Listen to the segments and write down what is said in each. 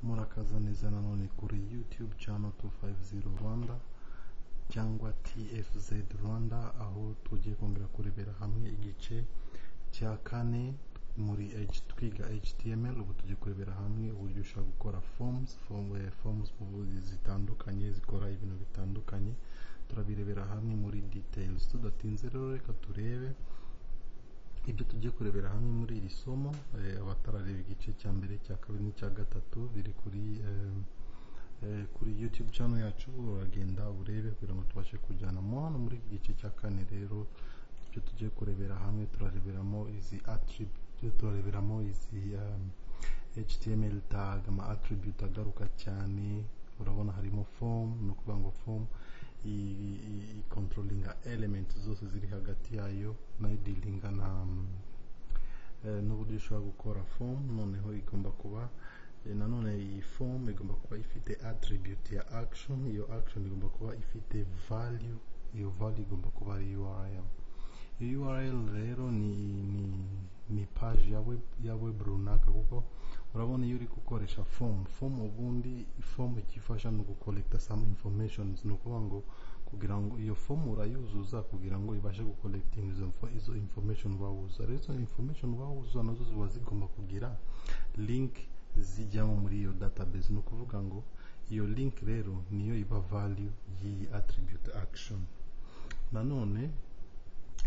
murakaza neza nanone kuri youtube channel 250 rwanda cyangwa tfz rwanda aho tugiye kongera kurebera hamwe igice cya kane muri H- twiga html ubu tugiye kurebera hamwe uburyo ushobora gukora forms form, eh, forms mu buryo zitandukanye zikora ibintu bitandukanye turabirebera hamwe muri details tudatinze rero reka turebe ibyo tugiye kurebera hamwe muri iri somo eh, abatarareba igice cya mbere cya kabiri n'icya gatatu biri kuri eh, eh, kuri youtube channel yacu uragenda urebe kugira ngo tubashe kujyana mo hano muri iki gice cya kane rero ibyo tugiye kurebera hamwe turareberamo izi attribute turareberamo izi um, html tag ama attribute agaruka cyane urabona harimo form ni ukuvuga ngo form i- i- i- i- controlling element zose ziri hagati yayo nayo dealinga na um, eh, n'uburyo ushobora gukora form noneho igomba kuba eh, nanone iyi form igomba kuba ifite attribute ya action iyo action igomba kuba ifite value iyo value igomba kuba ari url iyo url rero ni ni ni page ya web ya web runaka kuko urabona iyo uri gukoresha form form ubundi form ikifasha ni ugucollecta some information ni ukuvuga ngo kugira ngo iyo form urayuzuza kugira ngo ibashe gucollecting izo info- izo information wawuza rero izo information wawuza nazo ziba zigomba kugira link zijyamo muri iyo database ni ukuvuga ngo iyo link rero niyo iba value y'iyi attribute action nanone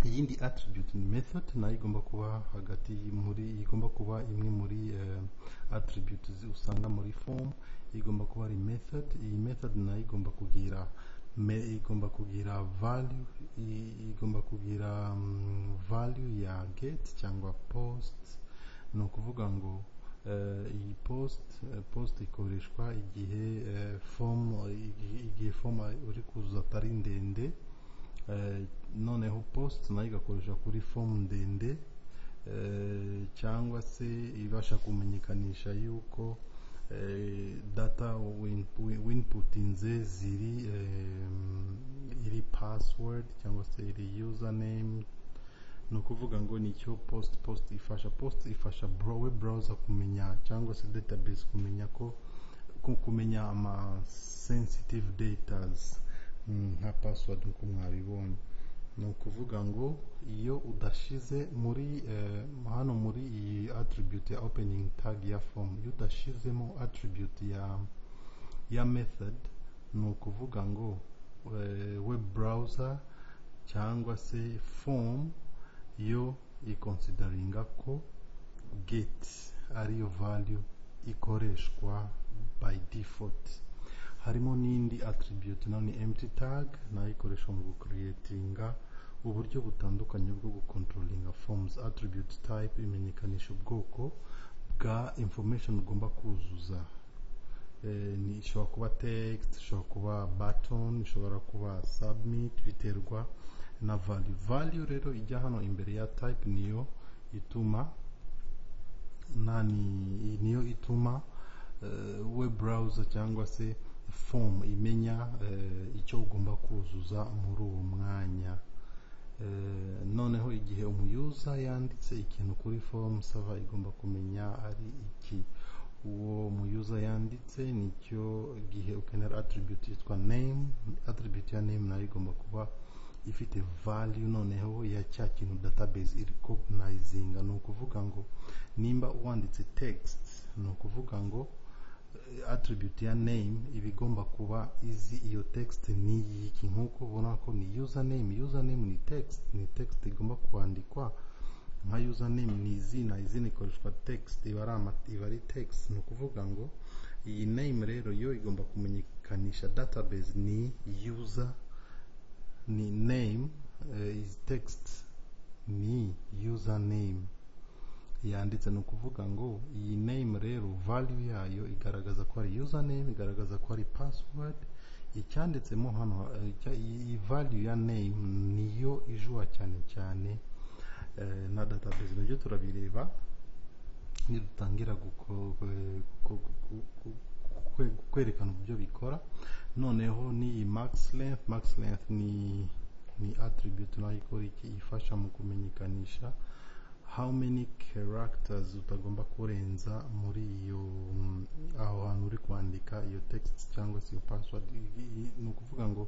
iyindi attribute ni method nayo igomba kuba hagati y- muri igomba kuba imwe muri eh, attributes usanga muri form igomba kuba ari method iyi method nayo igomba kugira me, igomba kugira value i- igomba kugira um, value ya get cyangwa post ni ukuvuga ngo eh, iyi post eh, post ikoreshwa igihe eh, form igihe- igihe form uri kuzuza atari ndende Eh, noneho post nayo igakoresha kuri form ndende eh, cyangwa se ibasha kumenyekanisha yuko eh, data win- wi- winputinze ziri eh, iri password cyangwa se iri username ni ukuvuga ngo nicyo post post ifasha post ifasha bro- web browser kumenya cyangwa se database kumenya ko ku- kumenya ama sensitive datas mm, nka password uko mwabibonye ni ukuvuga ngo iyo udashize muri eh, hano muri iyi attribute ya opening tag ya form iyo udashizemo attribute ya ya method ni ukuvuga ngo eh, web browser cyangwa se form yo ikonsidaringa ko get ariyo value ikoreshwa by default harimo n'indi attribute nayo ni empty tag nayo ikoreshwa mu gucreatinga uburyo butandukanye bwo gucontrolinga forms attribute type imenyekanisha ubwoko bwa information ugomba kuzuza Eh, ni ishobora kuba text ishobora kuba button ishobora kuba submit biterwa na value value rero ijya hano imbere ya type niyo ituma nani niyo ituma eh, web browser cyangwa se form imenya eh, icyo ugomba kuzuza muri uwo mwanya Eh, noneho igihe umuyuza yanditse ikintu kuri form sava igomba kumenya ari iki uwo muyuza yanditse nicyo gihe ukenera attribute yitwa name attribute ya name nayo igomba kuba ifite value noneho ya cya kintu database irecognizinga ni ukuvuga ngo nimba wanditse text ni ukuvuga ngo eh, attribute ya name iba igomba kuba izi iyo text ni iki nk'uko ubona ko ni username username ni text ni text igomba kwandikwa nka username ni izina izina ikoreshwa text iba ari ama- iba ari text ni ukuvuga ngo iyi name rero yo igomba kumenyekanisha database ni user ni name eh, is text ni username yanditse ni ukuvuga ngo iyi name rero value yayo igaragaza ko ari username igaragaza ko ari password icyanditsemo hano eh, icya- iyi value ya name niyo ijuwa cyane cyane eh, na database nabyo turabireba nidutangira guko- eh, gu- gu- gu- gu- kwe- kwerekana uburyo bikora noneho n'iyi max length max length ni ni attribute nayo ikora iki ifasha mu kumenyekanisha how many characters utagomba kurenza muri iyo mm, aho hantu uri kwandika iyo text cyangwa se iyo password i- i- ni ukuvuga ngo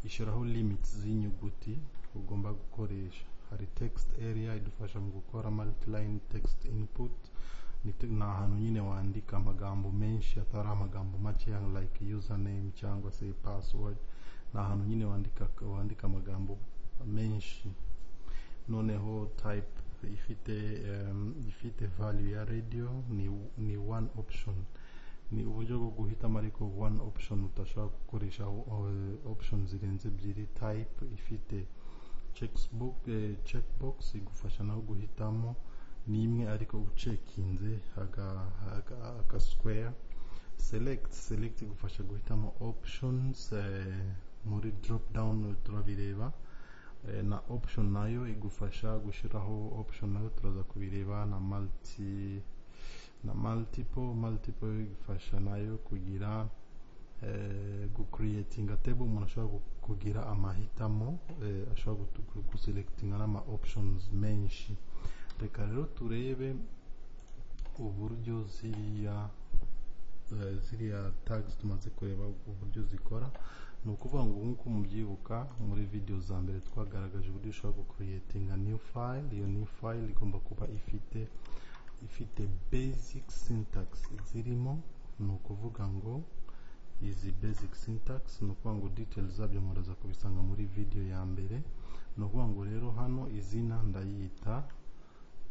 ishyiraho limits z'inyuguti ugomba gukoresha hari text area idufasha mu gukora multiline text input ni te- ni ahantu nyine wandika amagambo menshi atari amagambo make ya like username cyangwa se password ni ahantu nyine wandika wandika amagambo menshi noneho type ifite em, ifite value ya radio ni ni one option ni uburyo bwo guhitamo ariko one option udashobora gukoresha eh, option zirenze ebyiri type ifite checkbox eh, checkbox igufasha nawe guhitamo ni imwe ariko ucekinze aga, aga, aga square select select igufasha guhitamo options eh, muri drop down turabireba Eh, na option nayo igufasha gushyiraho option nayo turaza kubireba na multi na multiple multiple igufasha nayo kugira eh, gucreatinga table umuntu ashobora gu- kugira amahitamo eh, ashobora gutu- gu- guselectinga n'ama options menshi reka rero turebe uburyo ziriya eh, ziriya tags tumaze kureba uburyo zikora ni ukuvuga ngo nk'uko mubyibuka muri video za mbere twagaragaje uburyo ushobora gucreatinga new file iyo new file igomba kuba ifite ifite basic syntax zirimo ni ukuvuga ngo izi basic syntax ni ukuvuga ngo details zabyo muraza kubisanga muri video ya mbere ni ukuvuga ngo rero hano izina ndayita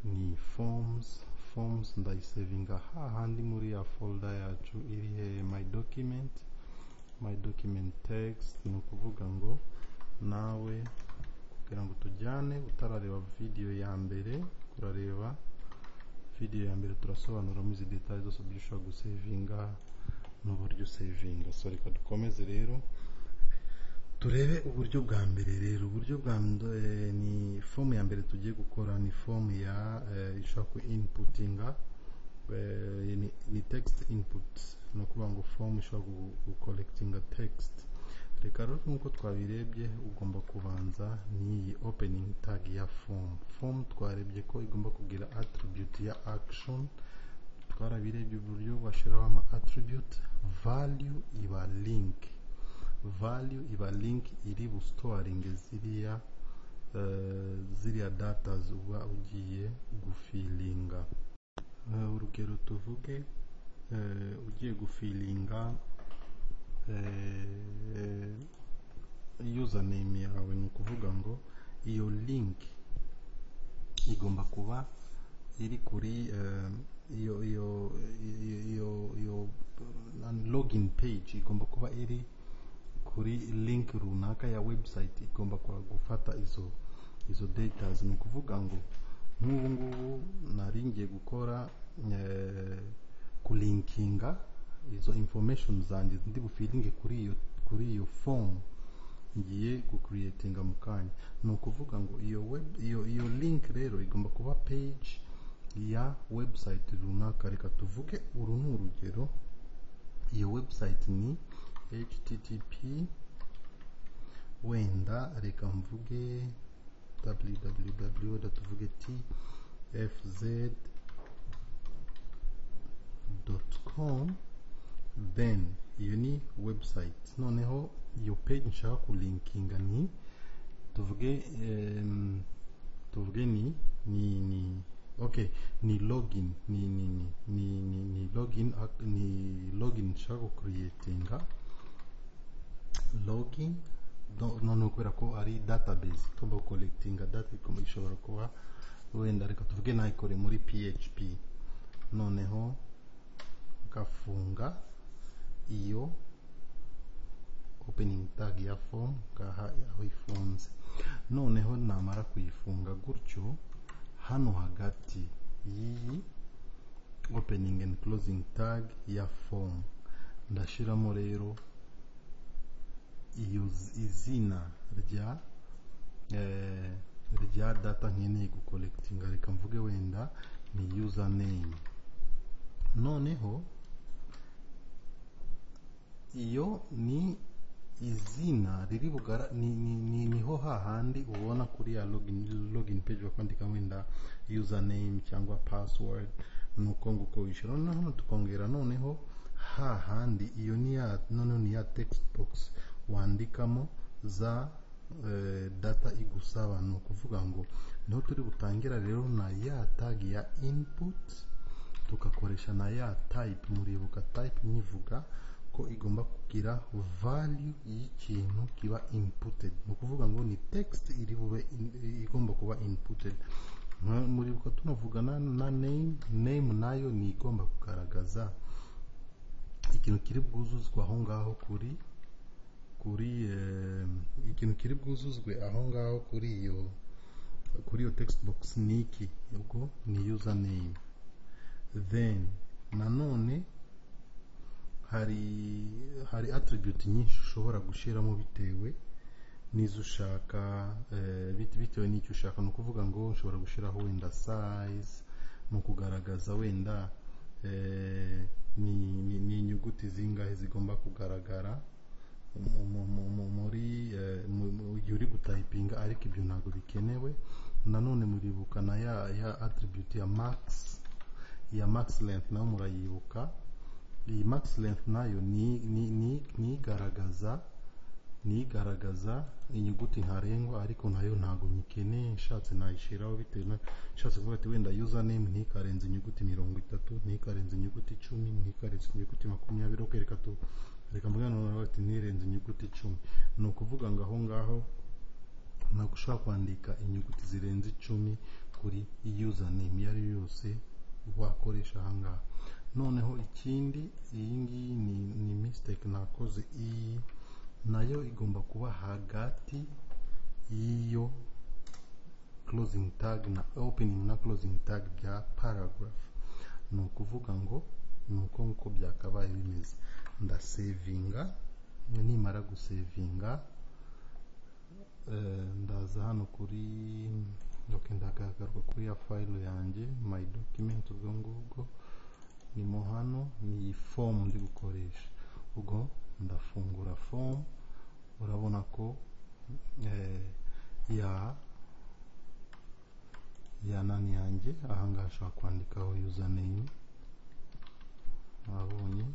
ni forms forms ndayisevinga hahandi muri ya folder yacu iri he my document my document text ni ukuvuga ngo nawe kugira ngo tujyane utarareba video ya mbere urareba video ya mbere turasobanuramo izi details zose uburyo ushobora gusevinga n'uburyo usevinga so reka dukomeze rero turebe uburyo bwa mbere rero uburyo bwa mbere ni fomu ya mbere tugiye gukora ni fomu ya eh, ishobora ku inputinga eh, ni, ni text input ni ukuvuga ngo form ishobora gu- gucolectinga text reka rero nk'uko twabirebye ugomba kubanza n'iyi opening tag ya form form twarebye ko igomba kugira attribute ya action twarabirebye uburyo bashyiraho ama attribute value iba link value iba link iri bustoringe ziriya eh, ziriya data uba ugiye gufilinga Eh, urugero tuvuge eh, ugiye gufilinga eh, username yawe ni ukuvuga ngo iyo link igomba kuba iri kuri eh, iyo iyo iyo iyo iyo eh, login page igomba kuba iri kuri link runaka ya website igomba kwa- gufata izo izo datas ni ukuvuga ngo nk'ubu ngubu nari ngiye gukora eh, kulinkinga izo information zanjye ndi bufilinge kuri iyo kuri iyo form ngiye gucreatinga mu kanya ni ukuvuga ngo iyo web iyo iyo link rero igomba kuba page ya website runaka reka tuvuge uru ni urugero iyo website ni http wenda reka mvuge www wenda tuvuge tfz.com then iyo ni website noneho iyo page nshaka kulinkinga ni tuvuge em, tuvuge ni ni ni okay ni login ni ni ni ni ni, ni login ac- ni login nshaka kucreatinga login no- noneho kubera ko ari database tugomba gucolectinga data igomba- ishobora kuba wenda reka tuvuge nayikore muri php noneho ngafunga iyo opening tag ya form ngaha aho ifunze noneho namara kuyifunga gutyo hano hagati y'iyi opening and closing tag ya form ndashyiramo rero iyo z- izina rya eh, rya data nkeneye gucolectinga reka mvuge wenda ni username noneho iyo ni izina riri bugara ni, ni, ni, niho hahandi ubona kuri ya login, login page bakwandika wenda username cyangwa password nuko nguko wishyura noneho hano tukongera noneho hahandi iyo ni ya none ni ya text box wandikamo za eh, data igusaba ni ukuvuga ngo niho turi butangira rero na ya tag ya input tukakoresha na ya type muribuka type nyivuga ko igomba kugira value y'ikintu kiba inputed ni ukuvuga ngo ni text iri bube in- igomba kuba inputed Nka- muribuka tunavuga na, na name name nayo ni igomba kugaragaza ikintu kiri bwuzuzwe aho ngaho kuri kuri eh, ikintu kiri bwuzuzwe aho ngaho kuri iyo kuri iyo text box ni iki ubwo ni username then nanone hari hari attribute nyinshi ushobora gushyiramo bitewe n'izo ushaka eh, bit- bitewe n'icyo ushaka ni ukuvuga ngo ushobora gushyiraho wenda size ni ukugaragaza wenda eh, ni, ni, ni inyuguti zingahe zigomba kugaragara mu- mu- mu- mu- muri eh, mu- mu- igihe uri gutayipinga ariko ibyo ntabwo bikenewe nanone muribuka na ya ya attribute ya max ya max length nayo murayibuka iyi max length nayo ni ni- ni- ni igaragaza ni igaragaza inyuguti ntarengwa ariko nayo ntabwo nyikeneye nshatse nayishyiraho bitewe na nshatse kuvuga ati wenda username ntikarenze inyuguti mirongo itatu ntikarenze inyuguti icumi ntikarenze inyuguti makumyabiri rero reka tu reka mvuge noneho ati ntirenze inyuguti icumi ni ukuvuga ngo aho ngaho ntabwo ushobora kwandika inyuguti zirenze icumi kuri username iyo ari yo yose wakoresha aha ngaha noneho ikindi iyi ngiyi ni, ni mistake nakoze iyi nayo igomba kuba hagati y'iyo closing tag na opening na closing tag bya paragraph ni ukuvuga ngo ni uko nguko byakabaye bimeze ndasevinga nimara gusevinga eh, ndaza hano kuri okay, ndagaruka kuri ya file yanjye my document ubwo ngubwo nimo hano ni iyi form ndi gukoresha ubwo ndafungura form urabona ko eh, ya ya nani yanjye ahangaha ashobora kwandikaho username wabonye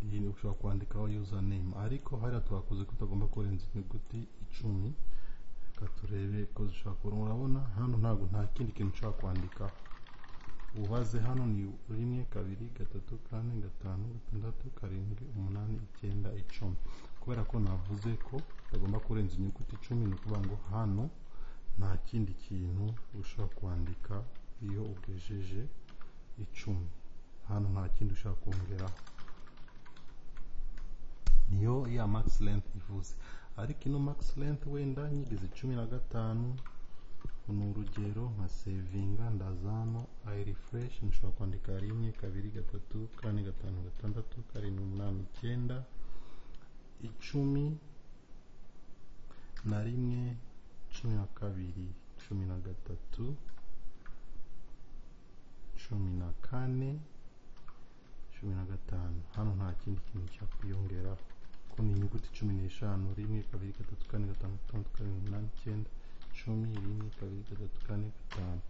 iyi ushobora kwandikaho username ariko hariya twakoze ko utagomba kurenza inyuguti icumi reka turebe ko zishobora kuba urabona hano ntabwo nta kindi kintu ushobora kwandikaho ubaze hano ni rimwe kabiri gatatu kane gatanu gatandatu karindwi umunani icyenda icumi kubera ko navuze ko utagomba kurenza inyuguti icumi ni ukuvuga ngo hano nta kindi kintu ushobora kwandika iyo ugejeje icumi hano nta kindi ushobora kongeraho niyo ya max length ivuze ariko ino max length wenda nyigeze cumi na gatanu ni urugero nka sevinga ndaza hano i refresh nshobora kwandika rimwe kabiri gatatu kane gatanu gatandatu karindwi umunani icyenda icumi na rimwe cumi na kabiri cumi na gatatu cumi na kane cumi na gatanu hano nta kindi kintu cyakwiyongeraho ko ni inyuguti cumi n'eshanu rimwe kabiri gatatu kane gatanu gatandatu karindwi umunani icyenda cumi rimwe kabiri gatatu kane gatanu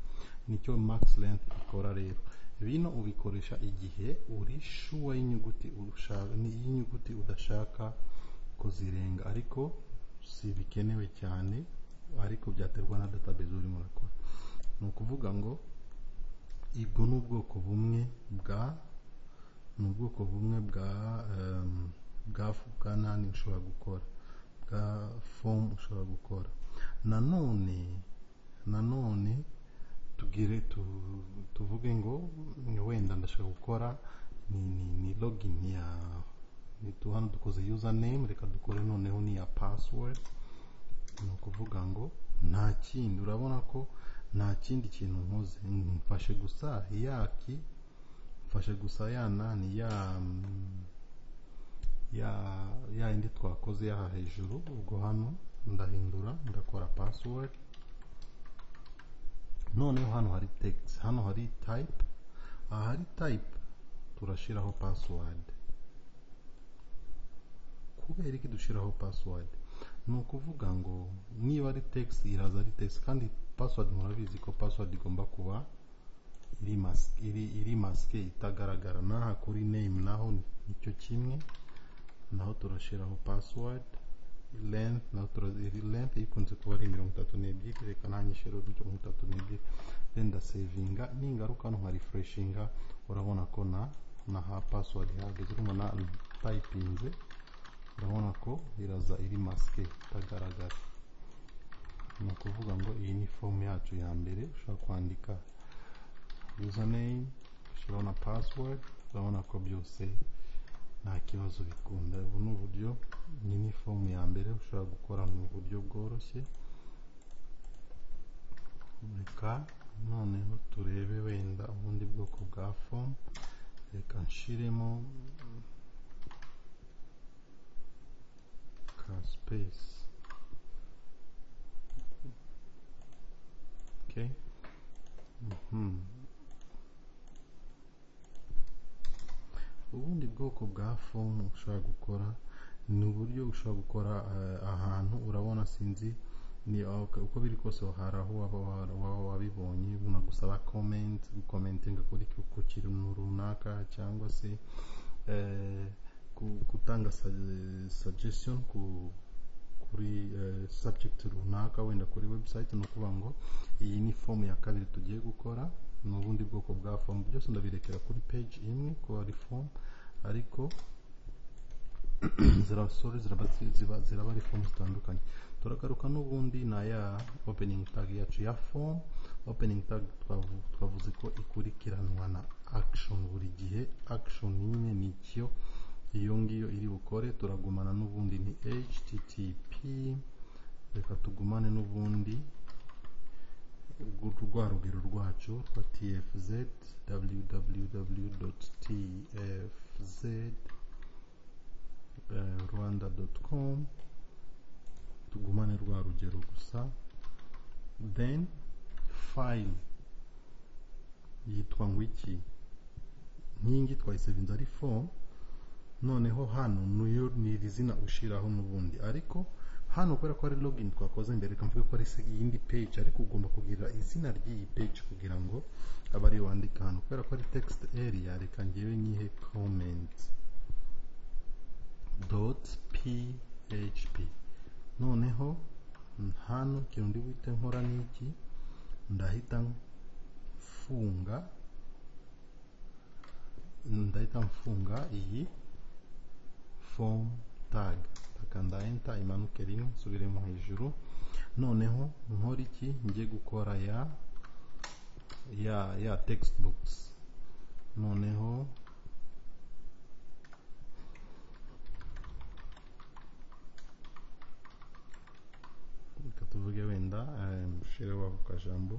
nicyo max length ikora rero bino ubikoresha igihe uri sure y'inyuguti ushaka y'inyuguti udashaka ko zirenga ariko si bikenewe cyane ariko byaterwa na database urimo urakora ni ukuvuga ngo ibwo ni ubwoko bumwe bwa ni ubwoko bumwe bwa em, bwa bwa nani ushobora gukora bwa form ushobora gukora nanone nanone tugire tu- tuvuge ngo wenda ndashaka gukora ni, ni, ni login ya ni tu- hano dukoze username reka dukore noneho ni iya password ni ukuvuga ngo nta kindi urabona ko nta kindi kintu nkoze mfashe gusa yaki mfashe gusa ya nani ya mm, ya ya yindi twakoze yaha hejuru ubwo hano ndahindura ndakora password noneho hano hari text hano hari type ahari type turashyiraho password kubera iki dushyiraho password ni ukuvuga ngo niba ari text iraza ari text kandi password murabizi ko password igomba kuba iri mas- iri- iri masike itagaragara n'aha kuri name naho nicyo kimwe naho turashyiraho password length naho turazi iri length ikunze kuba ari mirongo itatu n'ebyiri reka nanjye nshyiraho mirongo itatu n'ebyiri then ndasevinga ningaruka nkarefreshinga urabona ko na na ha password ihagaze urumva na tayipinze urabona ko iraza iri masike itagaragara ni ukuvuga ngo iyi ni fomu yacu ya mbere ushobora kwandika username ushyiraho na password urabona ko byose nta kibazo bikunda ubu ni uburyo iyi ni fomu ya mbere ushobora gukora mu buryo bworoshye reka noneho turebe wenda ubundi bwoko bwa fomu reka nshiremo ka space okay mhm ubundi bwoko bwa fomu ushobora gukora ni uburyo ushobora gukora eh, ahantu urabona sinzi ni ok- uko biri kose hari aho waba wa- waba wabibonye bunagusaba comment gukomentinga kuri ku- ku kintu runaka cyangwa se eh, ku- gutanga sa- suggestion ku kuri eh, subject runaka wenda kuri website ni ukuvuga ngo iyi ni fomu ya kabiri tugiye gukora ni ubundi bwoko bwa fomu byose ndabirekera kuri page imwe ko ari fomu ariko ziraba sorry, ziraba ziba- ziraba ari fomu zitandukanye turagaruka n'ubundi na ya opening tag yacu ya form opening tag twavu- twavuze ko ikurikiranwa na action buri gihe action nyine ni icyo iyo ngiyo iri bukore turagumana n'ubundi ni http reka tugumane n'ubundi rwa rugero rwacu rwa tfz www tfz rwanda com tugumane rwa rugero gusa then file yitwa ngo iki nkingi twayisevinze ari form noneho hano niyo ni iri zina ushyiraho n'ubundi ariko hano kubera ko ari login twakoze mbere reka mvuge ko ari se- iyindi page ariko ugomba kugira izina ry'iyi page kugira ngo abe ariyo wandika hano kubera ko ari text area reka ngewe nyihe comment dot php noneho hano ikintu ndi buhite nkora ni iki ndahita mfunga ndahita mfunga iyi form tag ndakanda enter imanuke rimwe nsubiremo hejuru noneho nkora iki njye gukora ya ya ya textbooks noneho reka tuvuge wenda ushireho ako kajambo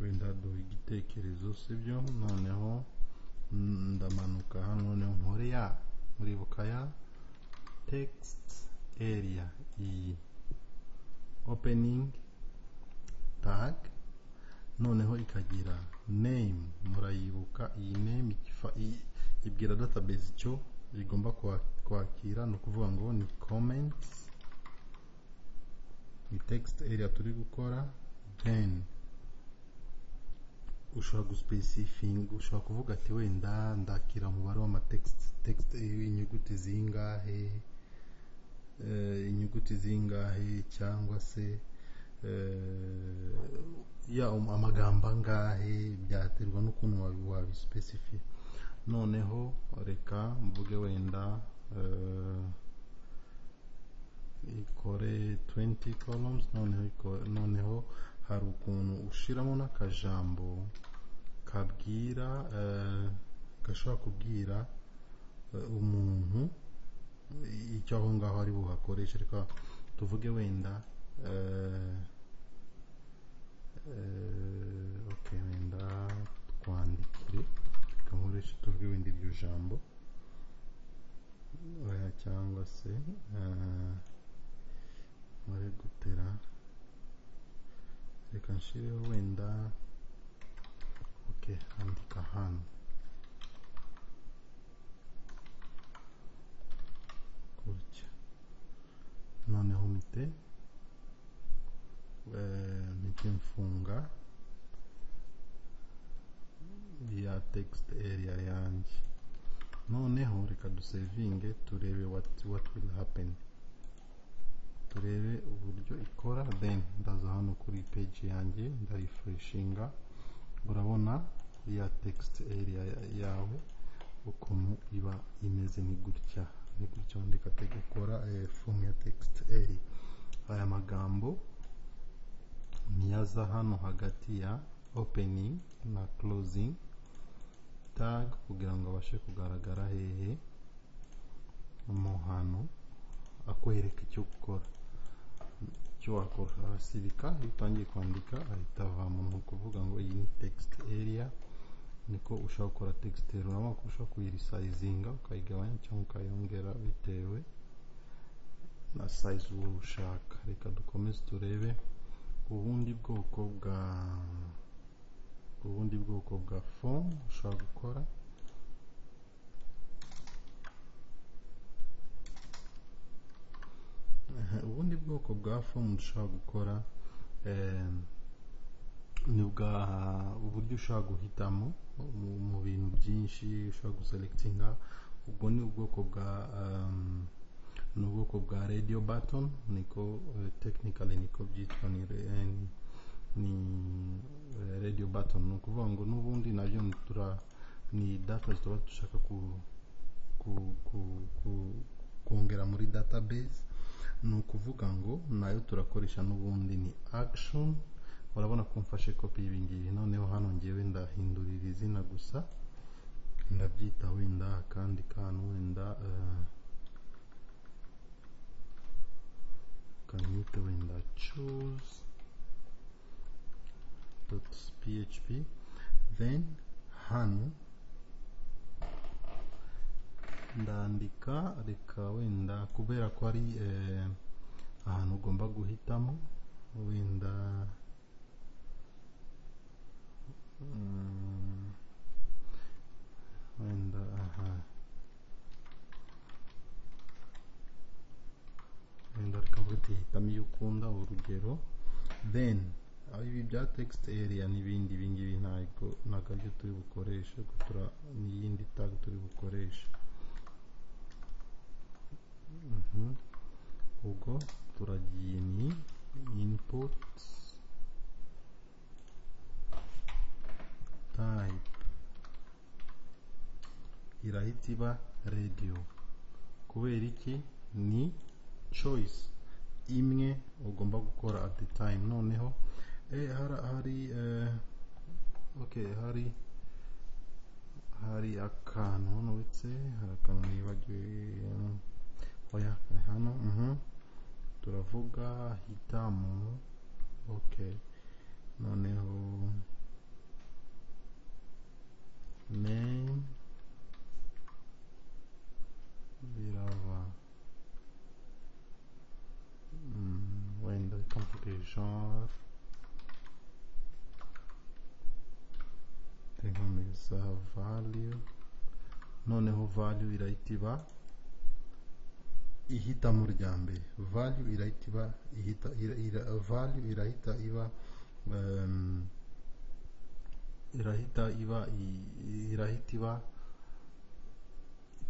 wenda duha igitekerezo sibyo noneho mm, ndamanuka hano noneho nkore ya muribuka ya text area iyi opening tag noneho ikagira name murayibuka iyi name ikifa- i- ibwira database icyo igomba kwa- kwakira ni ukuvuga ngo ni comments ni text area turi gukora then ushobora guspecifinga ushobora kuvuga ati wenda ndakira umubare w'amatext text inyuguti zingahe eh, inyuguti zingahe cyangwa se eh, ya um- amagambo angahe byaterwa n'ukuntu wabi- wabispecifi noneho reka mvuge wenda eh, ikore 20 columns noneho iko- noneho hari ukuntu ushiramo n'akajambo kabwira eh, gashobora kubwira eh, umuntu icyo aho ngaho ari buhakoreshe reka tuvuge wenda eh, eh, okay wenda twandikire reka nkoreshe tuvuge wenda iryo jambo oya cyangwa se eh, nkore gutera reka nshyireho wenda okay andika hano gutya noneho mpite eh, mpite mfunga text area yanjye noneho reka dusevinge turebe what, what will happen turebe uburyo ikora then ndaza hano kuri page yanjye ndarifreshinga urabona ya text area ya- yawe ukuntu iba imeze ni gutya ni gutya wandika te gukora eh, form ya text area aya magambo niyaza hano hagati ya opening na closing tag kugira ngo abashe kugaragara hehe mu hantu akwereka icyo gukora icyo wakora arasibika iyo utangiye kwandika ahita avamo ni ukuvuga ngo iyi ni text area niko ushobora gukora text area urabona ko ushobora kuyirisayizinga ukayigabanya cyangwa ukayongera bitewe na size wowe ushaka reka dukomeze turebe ubundi bwoko bwa ubundi bwoko bwa form ushobora gukora Aha, ubundi bwoko bwa form ushobora gukora em, ni bwa uburyo ushobora guhitamo mu, mu bintu byinshi ushobora guselekitinga ubwo ni ubwoko bwa em, ni ubwoko bwa radio button niko eh, technically niko byitwa ni, re- eh, ni, ni eh, radio button ni ukuvuga ngo n'ubundi nabyo ni tura ni data tuba dushaka ku, ku, ku, ku, kongera muri database ni ukuvuga ngo nayo turakoresha n'ubundi ni action urabona ko mfashe kopi y'ibingibi noneho hano ngewe ndahindurira izina gusa ndabyita wenda akandi kantu wenda eh, kanyita wenda choose dot php then hano ndandika reka wenda kubera ko ari eh, ahantu ugomba guhitamo wenda mm, wenda aha wenda reka hitamo iyo ukunda urugero then aho ibi bya text area n'ibindi ibingibi ntabwo ntabwo aribyo turi bukoreshe ahubwo tura- n'iyindi tag turi bukoreshe Mhm. ubwo turagiye ni input type irahita iba radio kubera iki ni choice imwe ugomba gukora at the time noneho eh, hari hari eh, okay hari hari akantu hano uretse hari akantu nibagiwe eh, oya eh, hano mhm. turavuga hitamu okay noneho name birava Mm, wenda reka mvuge genre nkomeza value noneho value irahita iba ihitamo rya mbere value irahita iba ihita ira, ira, value irahita iba um, irahita iba i- irahita iba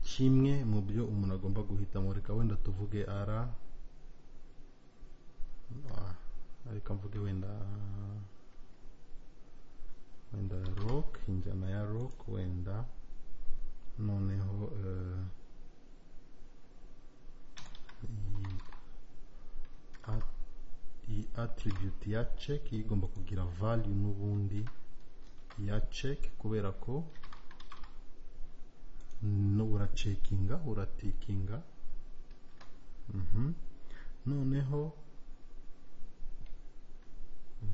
kimwe mu byo umuntu agomba guhitamo reka wenda tuvuge ara Ah, reka mvuge wenda wenda rock injyana ya rock wenda noneho eh, iyi at- iyi attribute ya check yo igomba kugira value n'ubundi ya check kubera ko no uracekinga uratikinga Mhm. noneho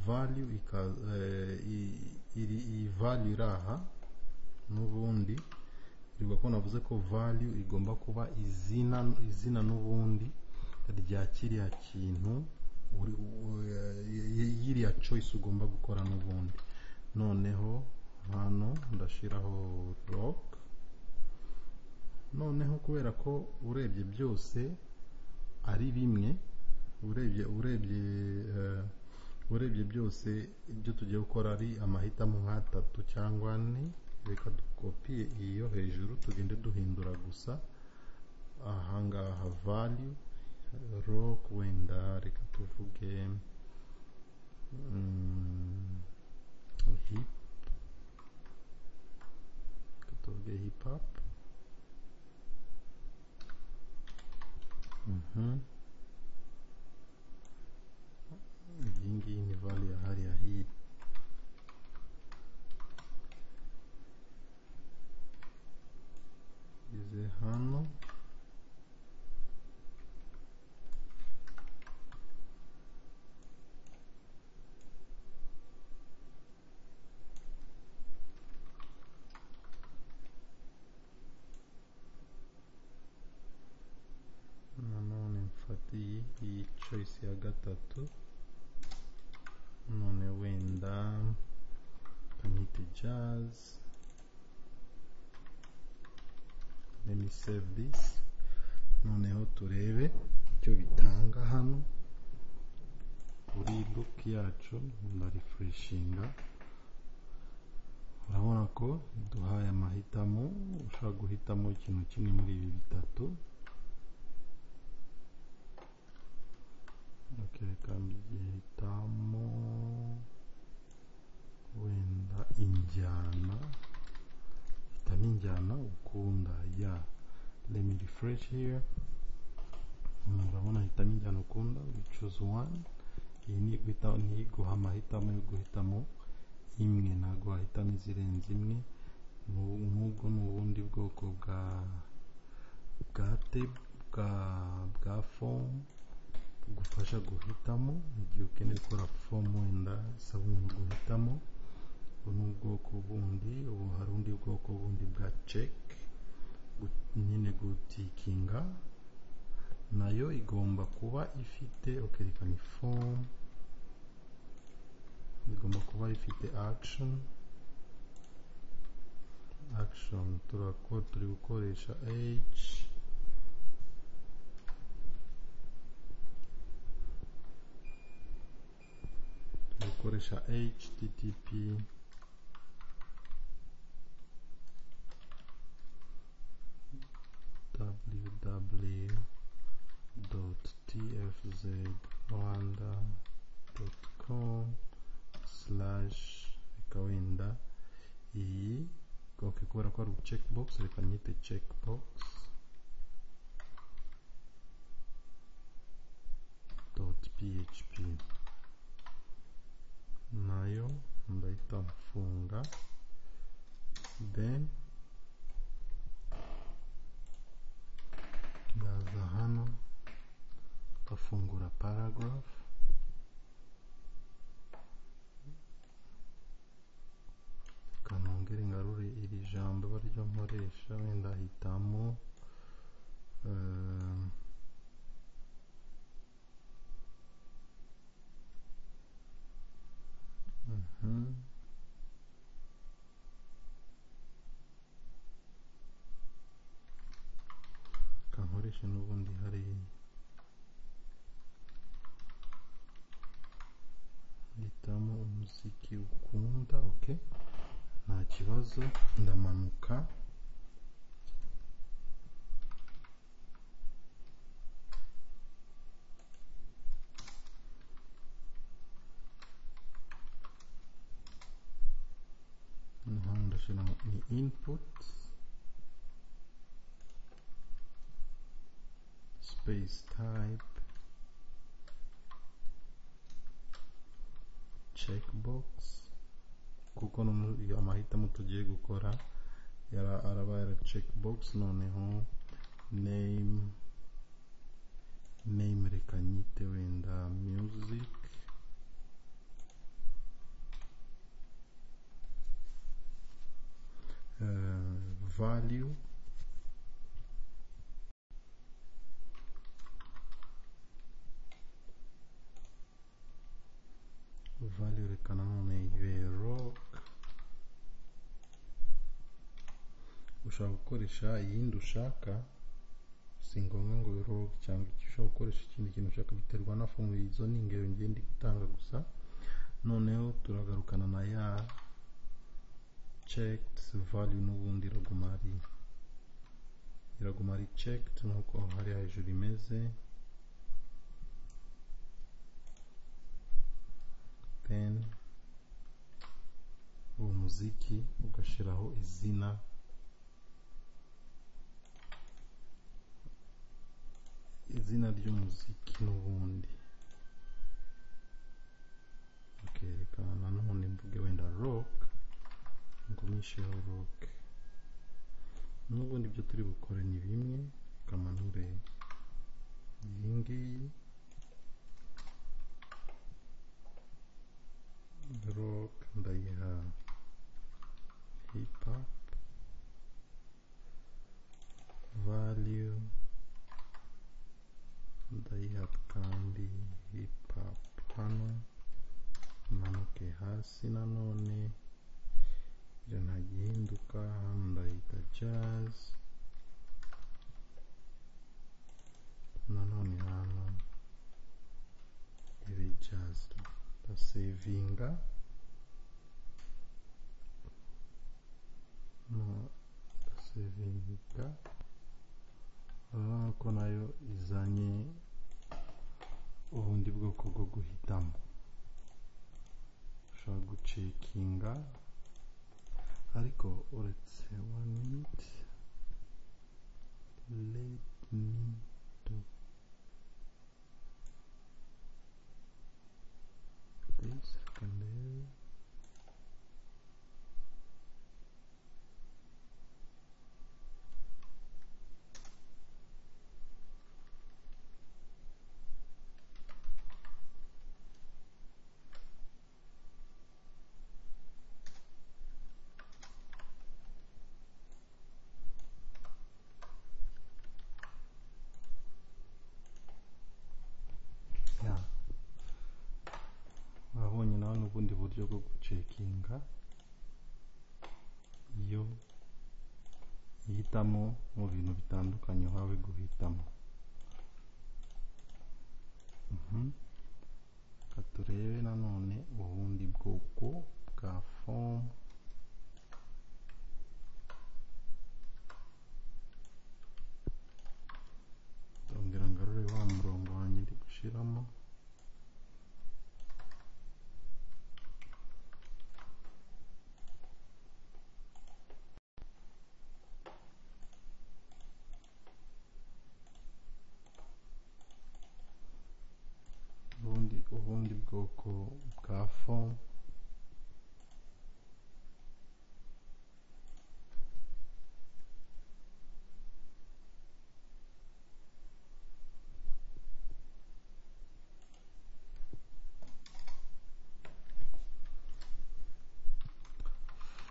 value ika, eh, i- iri iyi value iri aha n'ubundi ivuga ko navuze ko value igomba kuba izina izina n'ubundi rya kiriya kintu uri u- eh, yiriya choice ugomba gukora n'ubundi noneho hano ndashiraho rock noneho kubera ko urebye byose ari bimwe urebye urebye eh, urebye byose ibyo tugiye gukora ari amahitamo nk'atatu cyangwa ane reka dukopiye iyi yo hejuru tugende duhindura gusa aha ngaha value rock wenda reka tuvuge mm, hip reka tuvuge hip hop Mhm. iyi ngiyi ni value ya hariya hip ize hano nanone mfate iyi iyi choice ya gatatu none wenda kamite jazz let me save this noneho turebe icyo bitanga hano kuri book yacu ndarefreshinga urabona ko duhaye amahitamo ushobora guhitamo ikintu kimwe muri ibi bitatu okay, reka mbihitamo wenda injyana hitamo injyana ukunda ya let me refresh here urabona hitamo injyana ukunda we choose one iyi ni guhita ni iguha amahitamo yo guhitamo imwe ntabwo wahitamo izirenze imwe N'ubu- nk'ubwo ni ubundi bwoko bwa bwa te bwa bwa fomu bugufasha guhitamo mu gihe ukeneye gukora fomu wenda isaba umuntu guhitamo ubu ni ubwoko bundi ubu hari ubundi bwoko bundi bwa ceki nyine gutikinga nayo igomba kuba ifite ukerekana ifomu igomba kuba ifite akishoni akishoni turakora turi gukoresha eyici dukoresha http www.tfzrwanda.com slash reka wenda iyi ok kubera ko hari checkbox reka nyite checkbox dot php nayo ndahita mfunga then ndaza hano nkafungura paragraph kanongere ngarure iri jambo baryo nkoresha wenda hitamo eh, Mhm. kankoresha n'ubundi hari hitamo umuziki ukunda ok nta kibazo ndamanuka naho ndashyiramo ni input space type checkbox kuko no mu- iyo amahitamo tugiye gukora yara- araba yara checkbox noneho name name reka nyite wenda music eh, value value reka nanone ibe rock ushaka gukoresha iyindi ushaka si ngombwa ngo ibe rock cyangwa icyo ushaka gukoresha ikindi kintu ushaka biterwa na fomu izo ni ingero ngiye ndi gutanga gusa noneho turagarukana na ya checked value n'ubundi iraguma ari iraguma ari checked nk'uko aho hari hejuru imeze then uwo muziki ugashyiraho izina izina ry'umuziki n'ubundi okay reka nanone mvuge wenda rock ngumisheho rock n'ubundi ibyo turi bukore ni bimwe kamanure iyi ngiyi rock ndayiha hip hop value ndayiha kandi hip hop hano manuke hasi nanone ibyo ntagihinduka hano ndahita jazz nanone hano ibe jazz ndasevinga no ndasevinga urabona ko nayo izanye ubundi bwoko bwo guhitamo ushobora gucekinga ariko uretse one minute let me do this reka ndebe ya urabonye nawe n'ubundi buryo bwo gucekinga iyo uhitamo mu bintu bitandukanye wawe guhitamo Mhm. reka turebe nanone ubundi bwoko bwa fomu ndongera ngarure wa murongo wanjye ndi gushiramo ubundi ubundi bwoko bwa fomu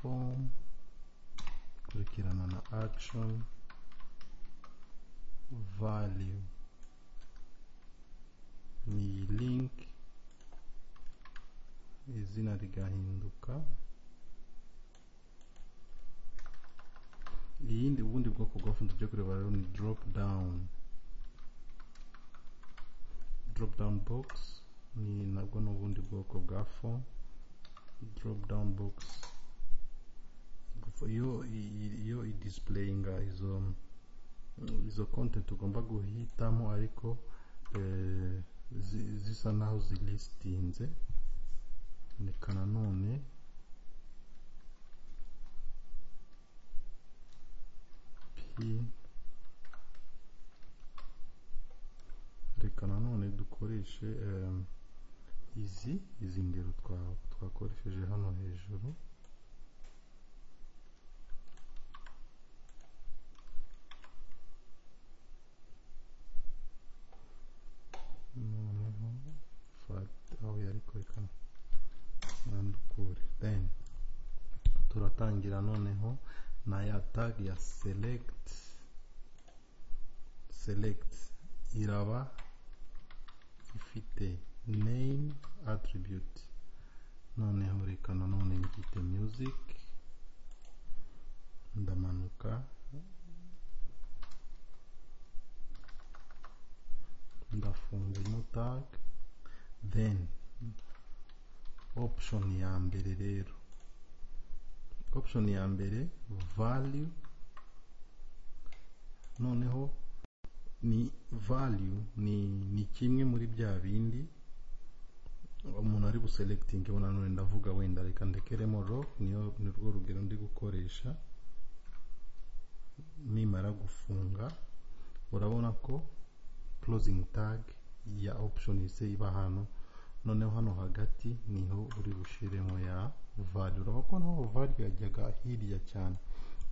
form kurikirana na action value ni iyi link izina rigahinduka iyindi ubundi bwoko bwafunze byo kureba rero ni drop down drop down box ni nabwo ni ubundi bwoko bwa form drop down box iyo iyo idisplayinga izo izo content ugomba guhitamo ariko eh, zi- zisa naho zilistinze reka nanone p reka nanone dukoreshe em, izi izi ngero twa- twakoresheje hano hejuru noneho fact aho yarikwereka nandukure then turatangira noneho na ya tag ya select select iraba ifite name attribute noneho reka nanone mbyite music ndamanuka ndafunga ino tag then option ya mbere rero option ya mbere value noneho ni value ni ni kimwe muri bya bindi umuntu ari buselegitinga ubona none ndavuga wenda reka ndekeremo ro niyo ni rwo rugero ndi gukoresha nimara gufunga urabona ko closing tag ya option ise iba hano noneho hano hagati niho uri bushiremo ya value urabona ko naho value yajyaga hirya cyane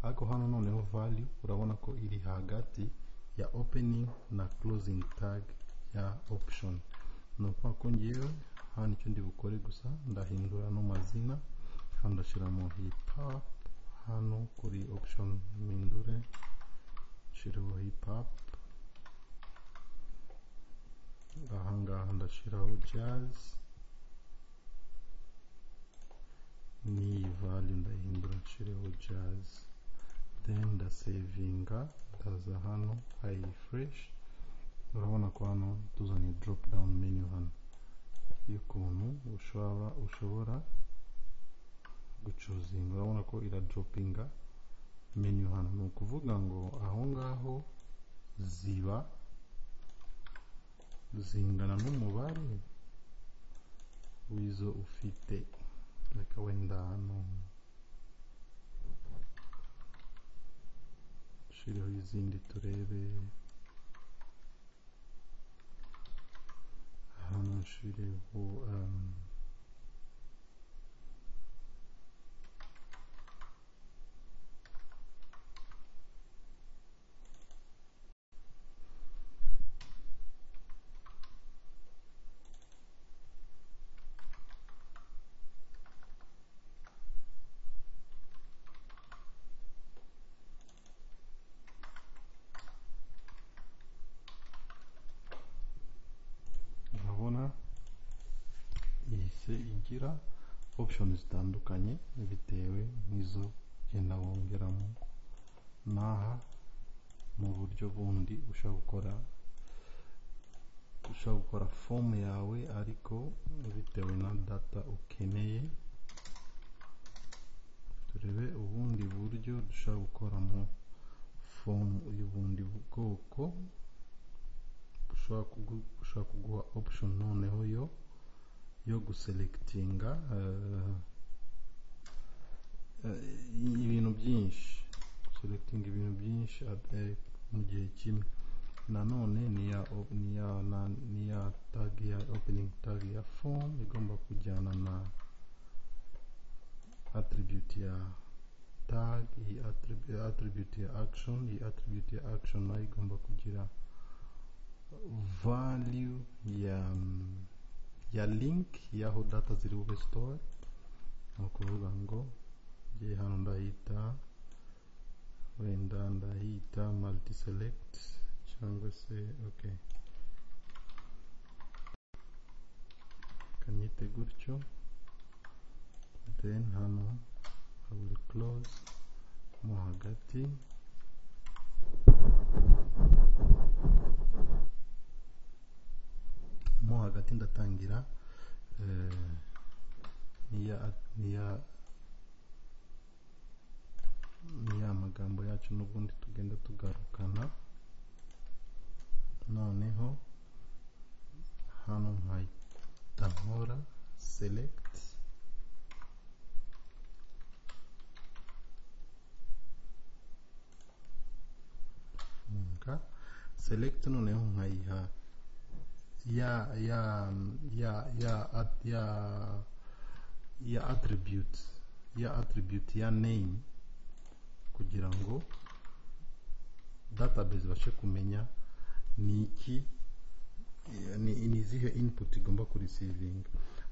ariko hano noneho value urabona ko iri hagati ya opening na closing tag ya option ni ukuvuga ko ngewe hano icyo ndi bukore gusa ndahindura no mazina hano ndashyiramo hip hop hano kuri option mpindure nshyireho hip hop ahangaha ndashyiraho jazz n'iyi value ndayihindura nshyireho jazz then ndasevinga ndaza hano refresh urabona ko hano tuzanye drop down menu hano y'ukuntu ushobora ushobora gucuzinga urabona ko iradropinga menu hano ni ukuvuga ngo aho ngaho ziba zingana n'umubare w'izo ufite reka wenda hano nshyireho izindi turebe hano nshyireho um, urabona ihise igira option zitandukanye bitewe n'izo ugenda wongeramo n'aha mu buryo bundi ushobora gukora ushobora gukora fomu yawe ariko bitewe na data ukeneye turebe ubundi buryo dushobora gukoramo fomu y'ubundi bwoko ushobora kugu- ushobora kuguha option noneho yo yo guselegitinga eh, eh, ibintu byinshi selegitinga ibintu byinshi at- eh, mu gihe kimwe nanone niya op- niya na- niya tag ya opening tag ya form igomba kujyana na attribute ya tag iyi attrib- attribute ya action iyi attribute ya action nayo igomba kugira value ya ya link y'aho data ziri bube store ni ukuvuga ngo ngiye hano ndahita wenda ndahita multi select cyangwa se okay kanyite gutyo then hano I will close mo hagati mo hagati ndatangira eh, niya niya niya magambo yacu n'ubundi tugenda tugarukana noneho hano nkahita nkora select funga select noneho nkayiha ya ya ya ya at- ya ya attribute ya attribute ya name kugira ngo database ibashe kumenya ni iki ni ni izihe input igomba kurisivinga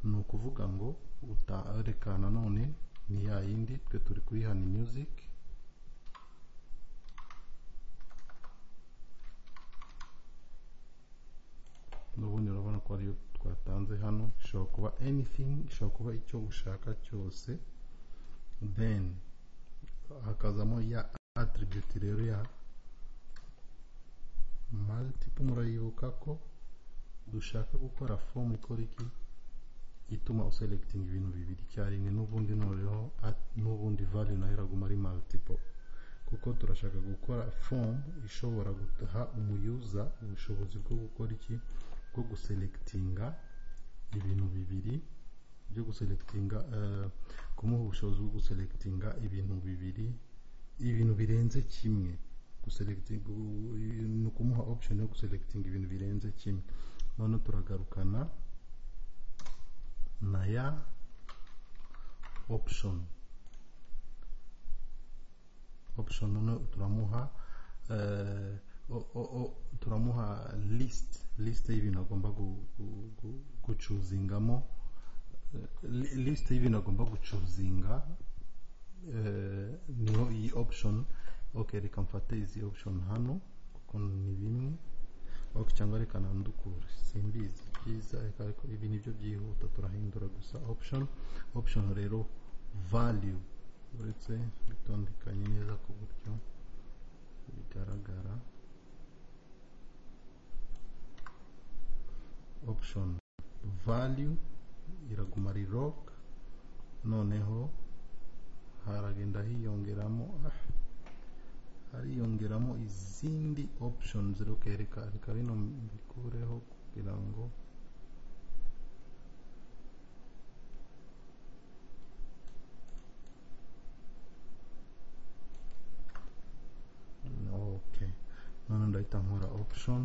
ni ukuvuga ngo uta- reka nanone ni ya yindi twe turi kuri hani music n'ubundi urabona ko ariyo twatanze hano ishobora kuba anything ishobora kuba icyo ushaka cyose then hakazamo ya attribute rero ya multiple murayibuka ko dushaka gukora form ikora iki ituma uselecting ibintu bibiri icyarimwe n'ubundi noneho at- n'ubundi value nayo iraguma ari multiple kuko turashaka gukora form ishobora guha umuyuza ubushobozi bwo gukora iki bwo guselectinga ibintu bibiri byo guselectinga eh, kumuha ubushobozi bwo guselectinga ibintu bibiri ibintu birenze kimwe guselecting ni ukumuha option yo guselecting ibintu birenze kimwe noneho turagarukana na ya option option noneho turamuha eh, o- o- o- turamuha list list y'ibintu agomba gu- gu- gu- gucuzingamo li- list y'ibintu agomba gucuzinga eh, niho iyi option okay reka mfate izi option hano kuko ni bimwe okay cyangwa reka nandukure simbizi byiza reka ariko ibi nibyo byihuta turahindura gusa option option rero value uretse bitondekanye neza ku buryo bigaragara option value iraguma ari rock noneho haragenda hiyongeramo ah, hariyongeramo izindi options reka reka reka bino mbikureho kugira ngo okay none ndahita nkora option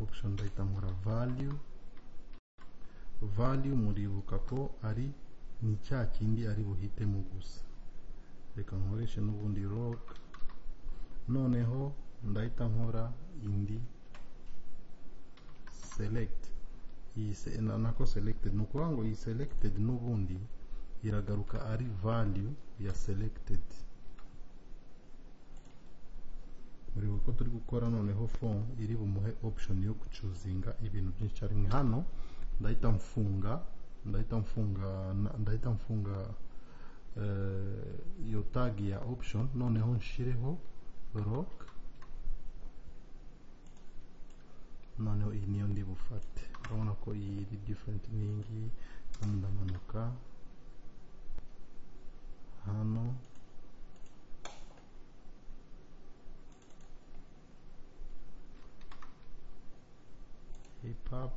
option ndahita nkora value value muribuka ko ari ni cya kindi ari buhitemo gusa reka nkoreshe n'ubundi rock noneho ndahita nkora indi select iyi se- na- nako selected ni ukuvuga ngo iyi selected n'ubundi iragaruka ari value ya selected muribuka ko turi gukora noneho form iri bumuhe option yo gucuzinga ibintu byinshi icyarimwe hano ndahita mfunga ndahita mfunga na- ndahita mfunga eh, iyo tag ya option noneho nshireho rock noneho iyi niyo ndi bufate urabona ko iyi iri different n'iyingiyi hano ndamanuka hano hip hop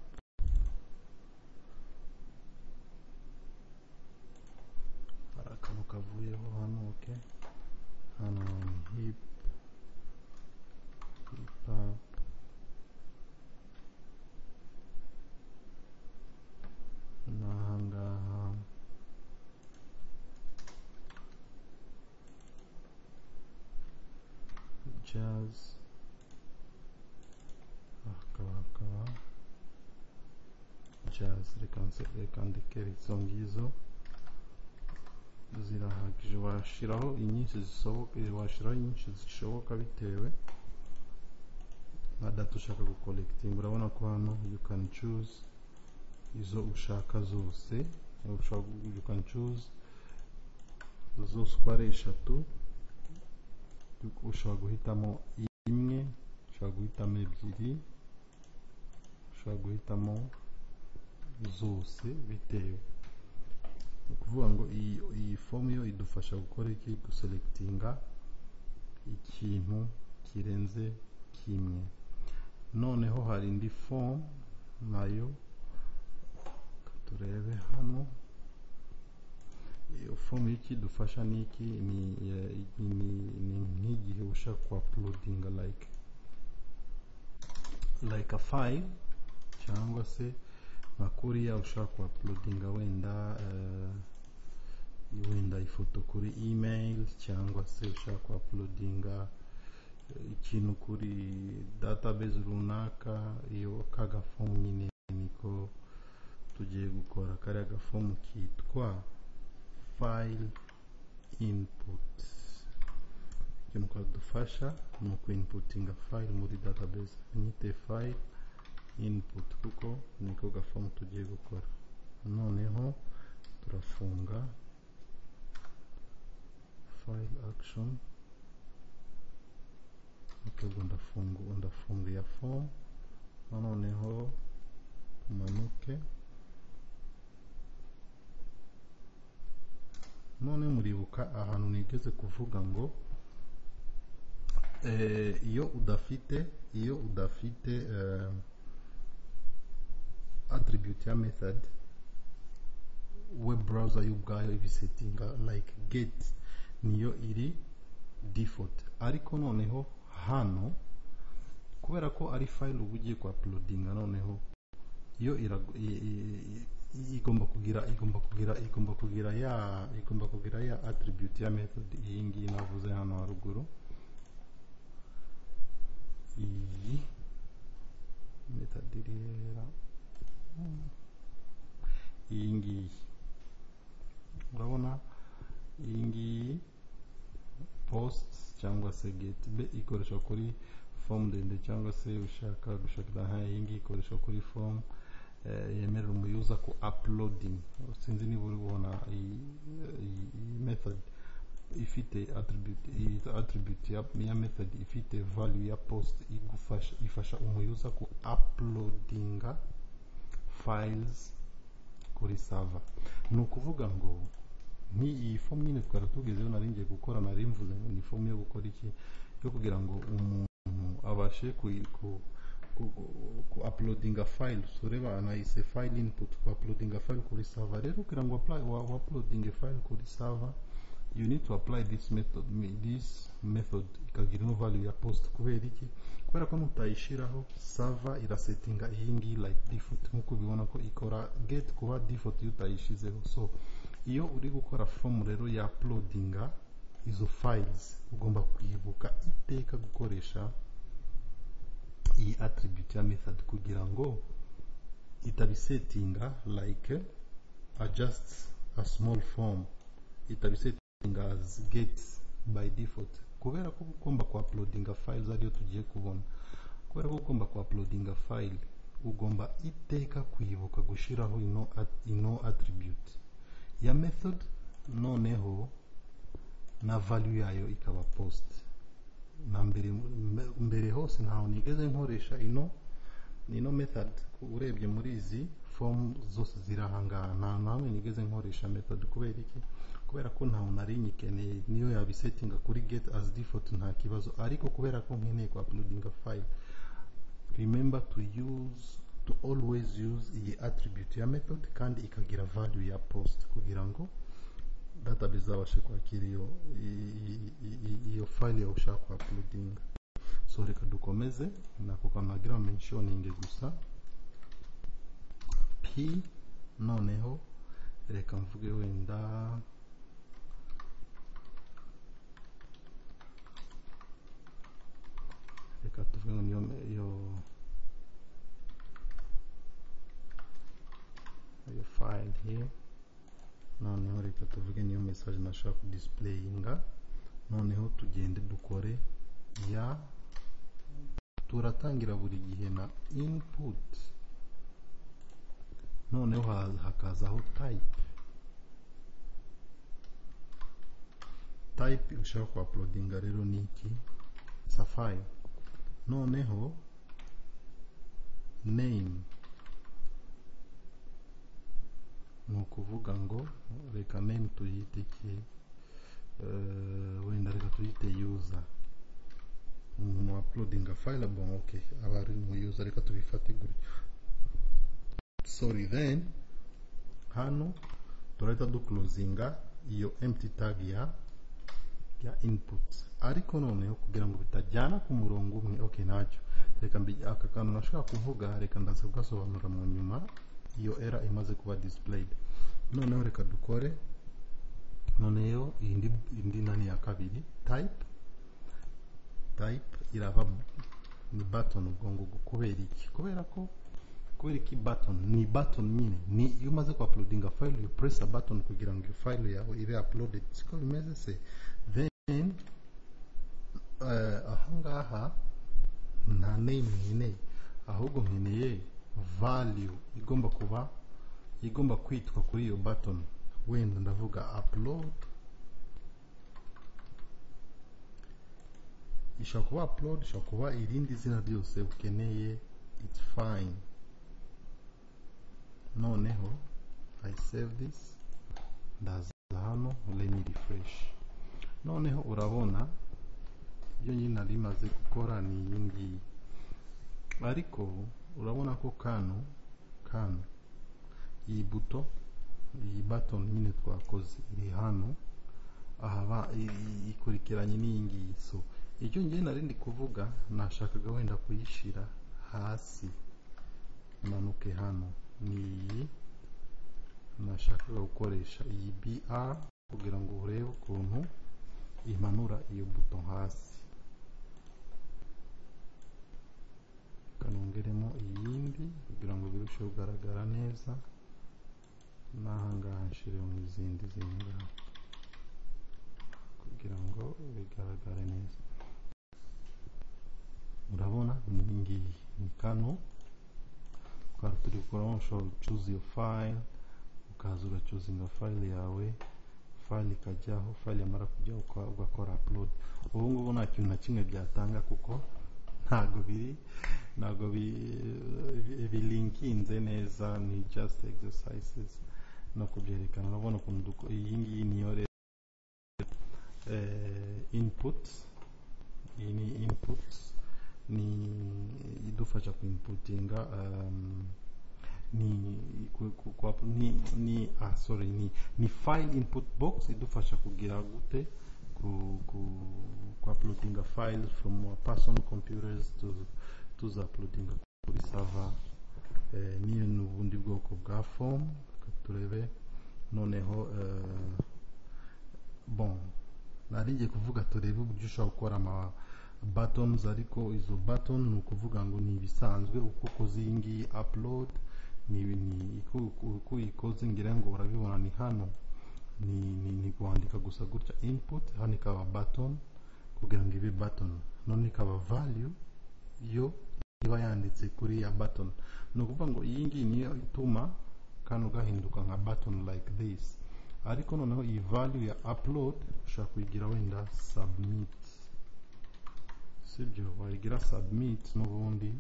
hari akantu kavuyeho hano ok hano ni hip hip hop n'ahangaha jazz hakaba hakaba jazz reka nse- reka ndeke izo ngizo zirahagije washiraho inyinshi zisohoka washiraho inyinshi zishoboka bitewe na data ushaka gukolekitinga urabona ko hano you can choose izo ushaka zose ushaka you can choose zose uko ari eshatu ushobora guhitamo imwe ushobora guhitamo ebyiri ushobora guhitamo zose bitewe ni ukuvuga ngo iyi iyi fomu yo idufasha gukora iki guselectinga ikintu kirenze kimwe noneho hari indi fomu nayo reka turebe hano iyo fomu y'iki idufasha ni iki ni eh, ni- ni nk'igihe ushaka ku uploadinga like like a file cyangwa se nka kuriya ushaka ku uploadinga wenda eh, wenda ifoto kuri email cyangwa se ushaka ku uploadinga eh, ikintu kuri database runaka iyo kaga form nyine niko tugiye gukora kariya gafomu kitwa file input ikintu kadufasha ni uku inputinga file muri database nyite file input kuko niko gafomu tugiye gukora noneho turafunga file action okay ubwo ndafunga ndafunga iya form noneho umanuke none muribuka ahantu nigeze kuvuga ngo eh, iyo udafite iyo udafite eh, attribute ya method web browser yo ubwayo ibisetinga like get niyo iri default ariko noneho hano kubera ko ari file uba ugiye kuapulodinga noneho yo irago- i- i- i- igomba kugira igomba kugira igomba kugira ya igomba kugira ya attribute ya method iyi ngiyi navuze hano haruguru iyi method iri hera iyi ngiyi urabona iyi ngiyi post cyangwa se get be ikoresha kuri form ndende cyangwa se ushaka gushakira aha iyi ngiyi ikoresha kuri form eh, yemerera umuyuza ku uploading sinzi niba uri kubona iyi iyi- iyi method ifite attribute iyi attribute ya, ya method ifite value ya post igufasha ifasha umuyuza ku uploadinga files kuri server ni ukuvuga ngo ni iyi fomu nyine twari tugezeho nari ngiye gukora nari mvuze ngo ni fomu yo gukora iki yo kugira ngo umuntu abashe kuyi- ku- ku- ku- ku uploadinga file ureba nayise file input ku uploadinga file kuri server rero kugira ngo apply wa wa uploadinge file kuri server you need to apply this method me- this method ikagira ino value ya post kubera iki kubera ko mutayishyiraho server irasetinga iyi ngiyi like default nk'uko ubibona ko ikora get kuba default iyo utayishyizeho so iyo uri gukora form rero ya uploadinga izo files ugomba kwibuka iteka gukoresha iyi attribute ya method kugira ngo itabisetinga like a just a small form itabisetinga as get by default kubera ko uba ugomba ku uploadinga files ariyo tugiye kubona kubera ko uba ugomba ku uploadinga file ugomba iteka kwibuka gushyiraho ino at- ino attribute ya method noneho na value yayo ikaba post na mbere mbe- mbere hose ntaho nigeze nkoresha ino ino method urebye muri izi form zose ziri aha ngaha nta na hamwe nigeze nkoresha method kubera iki kubera ko ntawe nari nyikeneye niyo yabisetinga kuri get as default nta kibazo ariko kubera ko nkeneye ku uploadinga file remember to use to always use iyi attribute ya method kandi ikagira value ya post kugira ngo database zabashe kwakira iyo i- i- i- iyo file yawe ushaka ku uploadinga so reka dukomeze nako kanagira mentioning gusa p noneho reka mvuge wenda reka tuvuge ngo niyo iyo iyo file here noneho reka tuvuge niyo message nashaka kudisplayinga noneho tugende dukore ya turatangira buri gihe na input noneho ha- hakazaho type type ushaka ku uploadinga rero ni iki safari noneho name ni ukuvuga ngo reka name tuyite iki Eh, wenda reka tuyite user umuntu uploadinga file bon ok aba ari mu user reka tubifate gutyo sorry then hano turahita duclosinga iyo empty tag ya ya input ariko noneho kugira ngo bitajyana ku murongo umwe ok ntacyo reka mbi- aka kantu nashaka kuvuga reka ndaza kugasobanura mu nyuma iyo era imaze kuba displayed noneho reka dukore noneho indi indi nani ya kabiri type type iraba ni button ubwo ngubwo kubera iki kubera ko kubera iki button ni button nyine ni iyo umaze ku uploadinga file you press a button kugira ngo iyo file yawe ibe uploaded siko bimeze se then eh, ahangaha nta name nkeneye ahubwo nkeneye value igomba kuba igomba kwitwa kuri iyo button wenda ndavuga upload ishobora kuba upload ishobora kuba irindi zina ryose ukeneye it's fine noneho i save this ndaza hano let me refresh noneho urabona ibyo nyine nari maze gukora ni iyi ngiyi ariko urabona ko kano kano iyi buto iyi baton nyine twakoze iri hano ahaba i- ikurikiranye n'iyi ngiyi so icyo ngiye nari ndi kuvuga nashakaga wenda kuyishyira hasi manuke hano ni iyi nashakaga gukoresha iyi BR kugira ngo urebe ukuntu imanura iyo buto hasi kanongeremo iyindi kugira ngo birusheho kugaragara neza n'ahangaha nshire mu izindi ziri ngaho kugira ngo bigaragare neza urabona ni iyi ngiyi ni kano twari turi gukoramo ushobora gucuza iyo file ukaza ugacuzinga file yawe file ikajyaho file yamara kujyaho uka- ugakora upload ubu ngubu nta kintu na kimwe byatanga kuko ntabwo biri ntabwo bi- bilinkinze neza ni just exercises no kubyerekana urabona ukuntu duko- iyi ngiyi niyo rero eh, input iyi ni input ni idufasha kuimputinga um, ni ku- ku- ku- ni, ni ah, sorry ni, ni file input box idufasha kugira gute ku, ku, ku uploadinga file from our personal computers to tuzaploadinga kuri server eh, niyo ni ubundi bwoko bwa form Reka turebe noneho eh, bon nari ngiye kuvuga turebe uburyo ushobora gukora ama buttons ariko izo button ni ukuvuga ngo ni ibisanzwe uko ukoze iyi ngiyi upload ni ni uko uko uyikoze ngira ngo urabibona ni hano ni ni ni kwandika gusa gutya input hano ikaba button kugira ngo ibe button none ikaba value yo iba yanditse kuri ya button ni ukuvuga ngo iyi ngiyi niyo ituma kano gahinduka nka button like this ariko noneho iyi value ya upload ushobora kuyigira wenda submit sibyo wayigira submit n'ubundi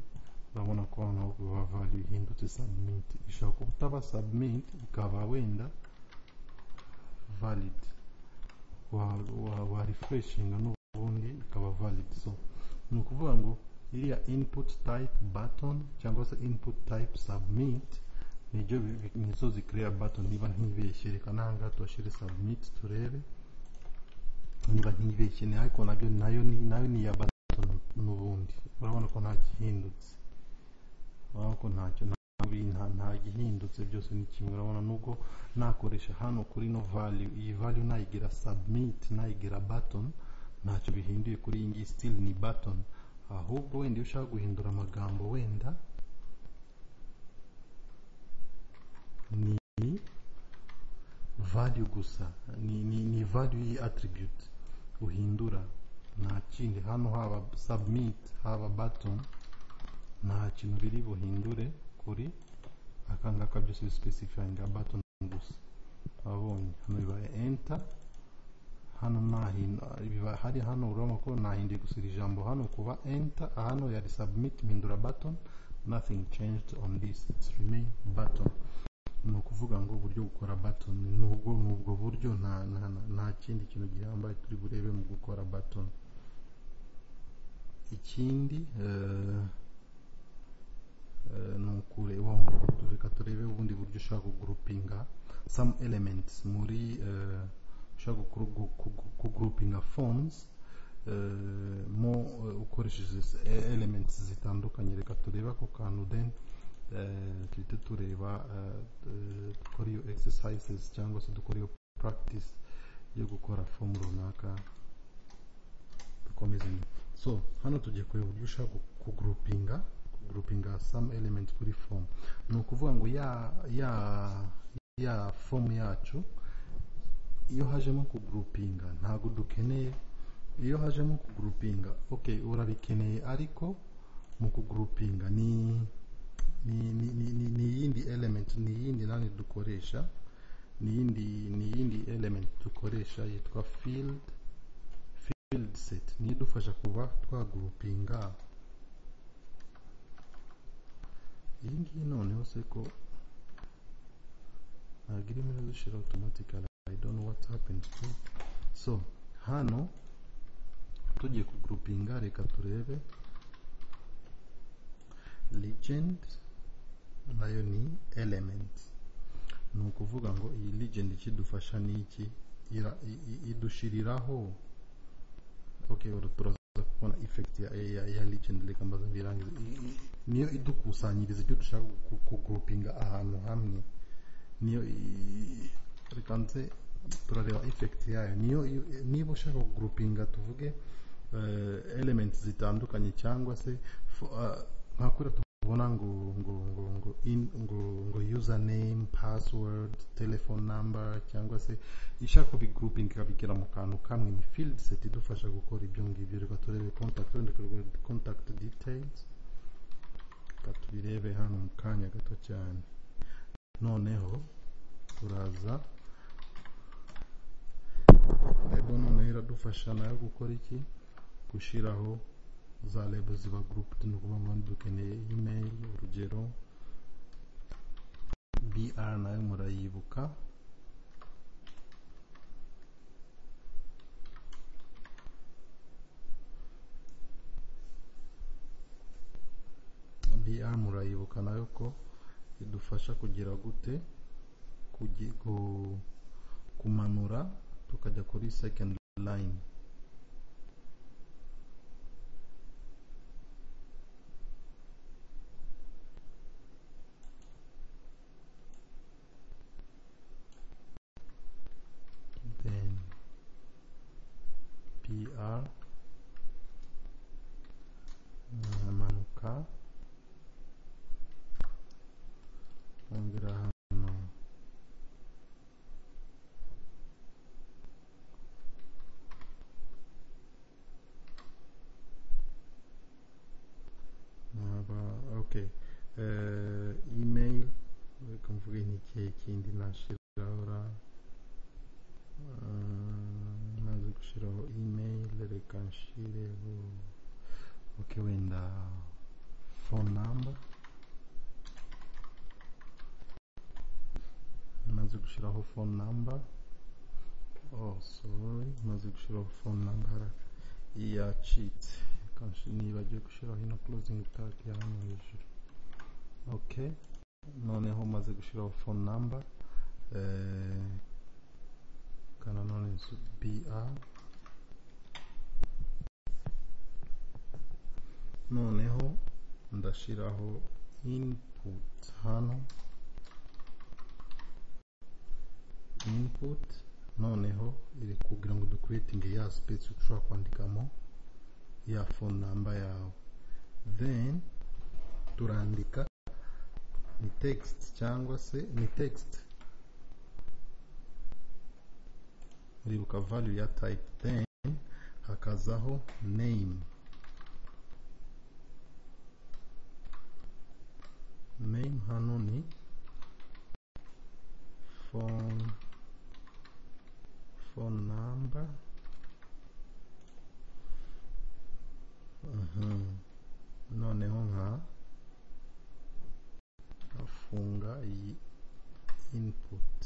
urabona ko hano biba value ihindutse submit ishobora kuba utaba submit ikaba wenda valid wa, wa, wa refreshinga n'ubundi ikaba valid so ni ukuvuga ngo iriya input type button cyangwa se input type submit nibyo bi- bi- nizo zikreya button niba ntibeshye reka n'ahangaha tuhashyire submit turebe niba ntibeshye ni ariko nabyo nayo ni nayo ni iya button n'ubundi urabona ko nta gihindutse urabona ko ntacyo nta bi- nta- nta gihindutse byose ni kimwe urabona nubwo nakoresha hano kuri no value iyi value nayigira submit nayigira button ntacyo bihinduye kuri iyi ngiyi still ni button ahubwo wenda iyo ushaka guhindura amagambo wenda ni value gusa ni, ni, ni value y'i attribute uhindura nta kindi hano haba submit haba button nta kintu biri buhindure kuri akangaka byose bispecifyinga button gusa wabonye hano bibaye enter hano nahinda biba hari hano urabona ko nahinduye gusa iri jambo hano kuba enter hano yari submit mpindura button nothing changed on this it's remain button ni ukuvuga ngo uburyo gukora button nubwo nubwo buryo nta nta nta- nta kindi kintu gihambaye turi burebe mu gukora button ikindi eh, eh, ni ukureba reka turebe ubundi buryo ushaka kugrupinga some elements muri eh, ushaka kugru- gu- gu- kugrupinga forms eh, mo eh, ukoresheje s- e- elements zitandukanye reka turebe ako kantu then eh, duhite tureba eh, eh, dukora iyo exercises cyangwa se dukora iyo practice yo gukora form runaka dukomeze nyuma. so hano tugiye kureba uburyo ushaka gu- kugrupinga kugrupinga some element kuri form ni ukuvuga ngo ya ya ya form yacu iyo hajemo kugrupinga ntabwo dukeneye iyo hajemo kugrupinga okay urabikeneye ariko mu kugrupinga ni ni ni ni ni- ni iyindi element ni iyindi nani dukoresha ni iyindi ni iyindi element dukoresha yitwa field field set niyo idufasha kuba twagurupinga iyi ngiyi noneho se ko ntabwo irimo irazishyira automatically i don't know what happened to so hano tugiye kugroupinga reka turebe legend nayo ni element ni ukuvuga ngo iyi legend ikidufasha ni iki ira- i- i- idushiriraho okay uru turaza kubona effect ya, ya, ya legend reka mbaze mbirangize I- i- niyo idukusanyiriza ibyo dushaka ku- kugroupinga ahantu hamwe niyo i- reka nze turareba effect yayo niyo iyo- niba ushaka kugroupinga tuvuge eh, elements zitandukanye cyangwa se fo- ah, nka kuriya tubona ngo ngo ngo ngo in ngo ngo username password telephone number cyangwa se ishaka kubigrouping ikabigera mu kantu kamwe ni field set idufasha gukora ibyo ngibyo reka turebe contact wenda turebe contact details reka tubirebe hano mu kanya gato cyane noneho turaza lebo noneho iradufasha nayo gukora iki gushyiraho za lebo ziba grouped ni ukuvuga ngo dukeneye email urugero br nayo murayibuka br murayibuka nayo ko idufasha kugira gute kugi- ku- kumanura tukajya kuri second line then pr amanuka ongera hano nkaba okay eh email reka mvuge n'ikihe kindi nashyiraho ra Eh, maze gushyiraho email reka nshireho okay wenda phone number maze gushyiraho phone number oh sorry maze gushyiraho phone number haraka yacitse kanshi nibagiwe gushyiraho ino closing tag ya hano hejuru okay noneho maze gushyiraho phone number eh, kana none su- br noneho ndashyiraho input hano input noneho iri kugira ngo dukuretinge ya space ushobora kwandikamo ya phone number yawe then turandika ni text cyangwa se ni text uribuka value ya type then hakazaho name name hano ni phone phone number Mhm. noneho nka afunga iyi input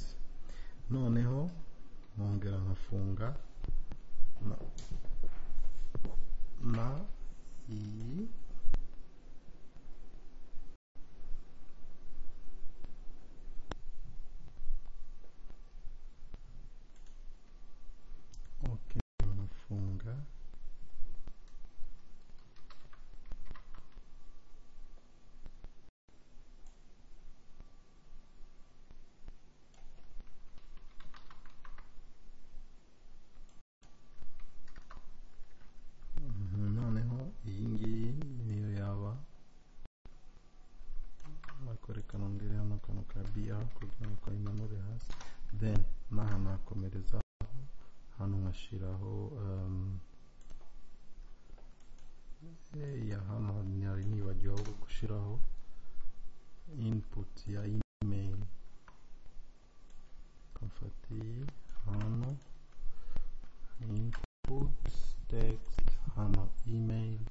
noneho nkongera nkafunga na, na iyi okay nkafunga Mhm, noneho iyi ngiyi niyo yaba ariko reka nongere hano akantu ka br kugira ngo kayimanure hasi then n'aha nakomerezaho hano nkashyiraho um, ya hano nari nibagiweho gushyiraho input ya email kamfatiye hano input input text hano email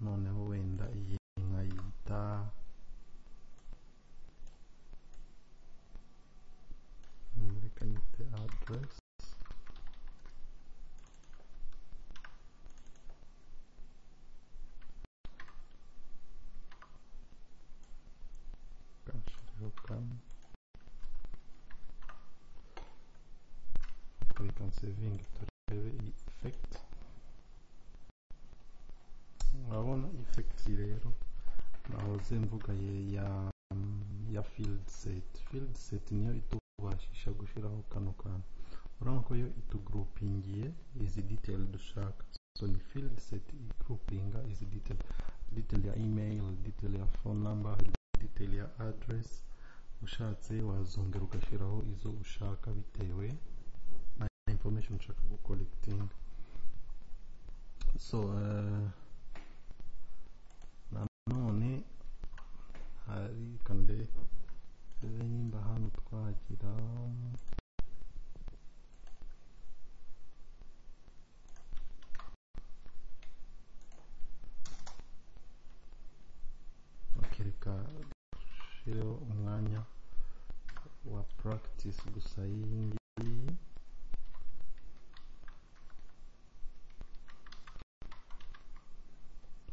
noneho wenda iyi nkayita reka nyite address kanshyiriho kamwe reka nsevinge turebe iyi effect urabona effect rero nahoze mvuga ye- ya ya field set field set niyo itubashisha gushyiraho kano kantu urabona ko yo itugroupingiye izi detail dushaka so ni field set igroupinga izi detail detail ya email detail ya phone number detail ya address ushatse wazongera ugashyiraho izo ushaka bitewe na information ushaka gucollecting so uh, nanone hari kande rebe nimba hano twagira Okay, reka dushyireho umwanya wa practice gusa y'iyi ngiyi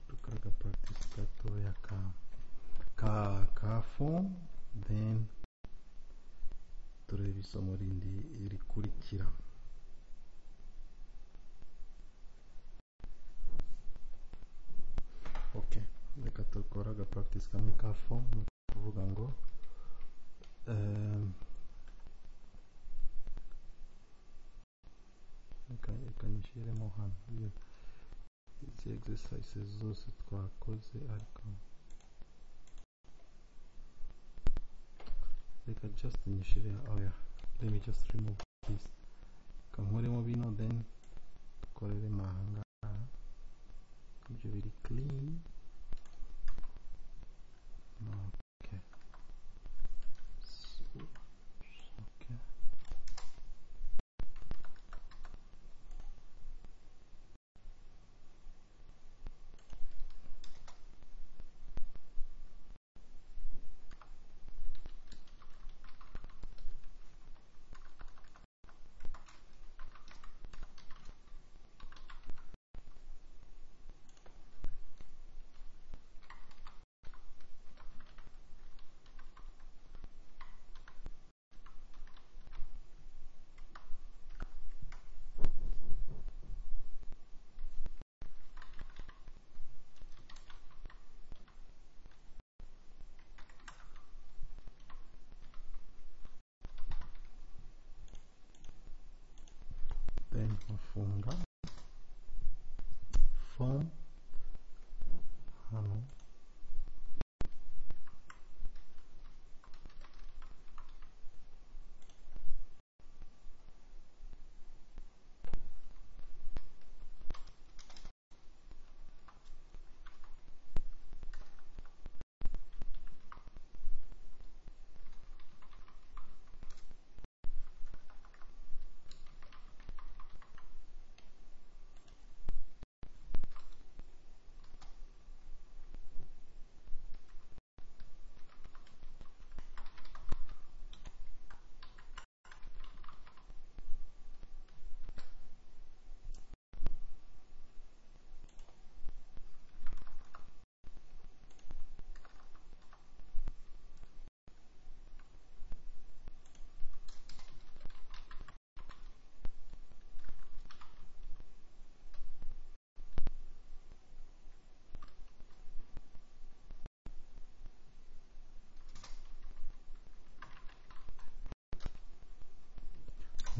tukaga practice gatoya ka ka ka form then turebe isomo rindi rikurikira okay reka dukore aga practice kamwe ka form ni ukuvuga ngo ehm, reka reka nyishyiremo hano iyo izi exercises zose twakoze ariko reka just nyishyire oh yeah let me just remove this reka nkuremo bino then dukoreremo aha ngaha ibyo biri clean okay so, okay then nkafunga form hano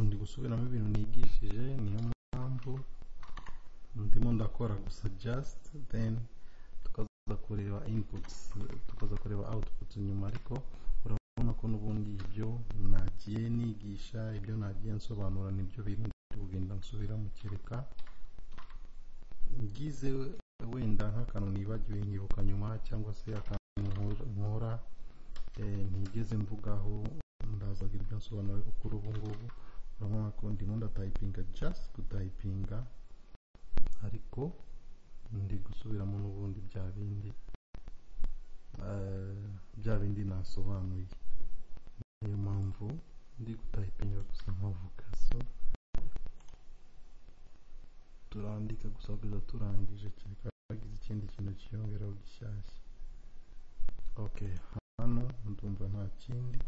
ndi gusubiramo ibintu nigishije niyo mpamvu ndimo ndakora gusa just then tukaza kureba inputs tukaza kureba outputs nyuma ariko urabona ko n'ubundi ibyo nagiye nigisha ibyo nagiye nsobanura nibyo bintu ndi kugenda nsubira mukereka ngize wenda nk'akantu nibagiwe nkibuka nyuma cyangwa se akantu nkora- nkora eh, ntigeze mvugaho ndazagira ibyo nsobanura ariko kuri ubu ngubu urabona ko ndimo ndatayipinga just gutayipinga ariko ndi gusubiramo n'ubundi bya bindi eh, bya bindi nasobanuye niyo mpamvu ndi gutayipinga gusa nkavuga so turandika gusa kugeza turangije kereka hagize ikindi kintu cyiyongeraho gishyashya ok hano ndumva nta kindi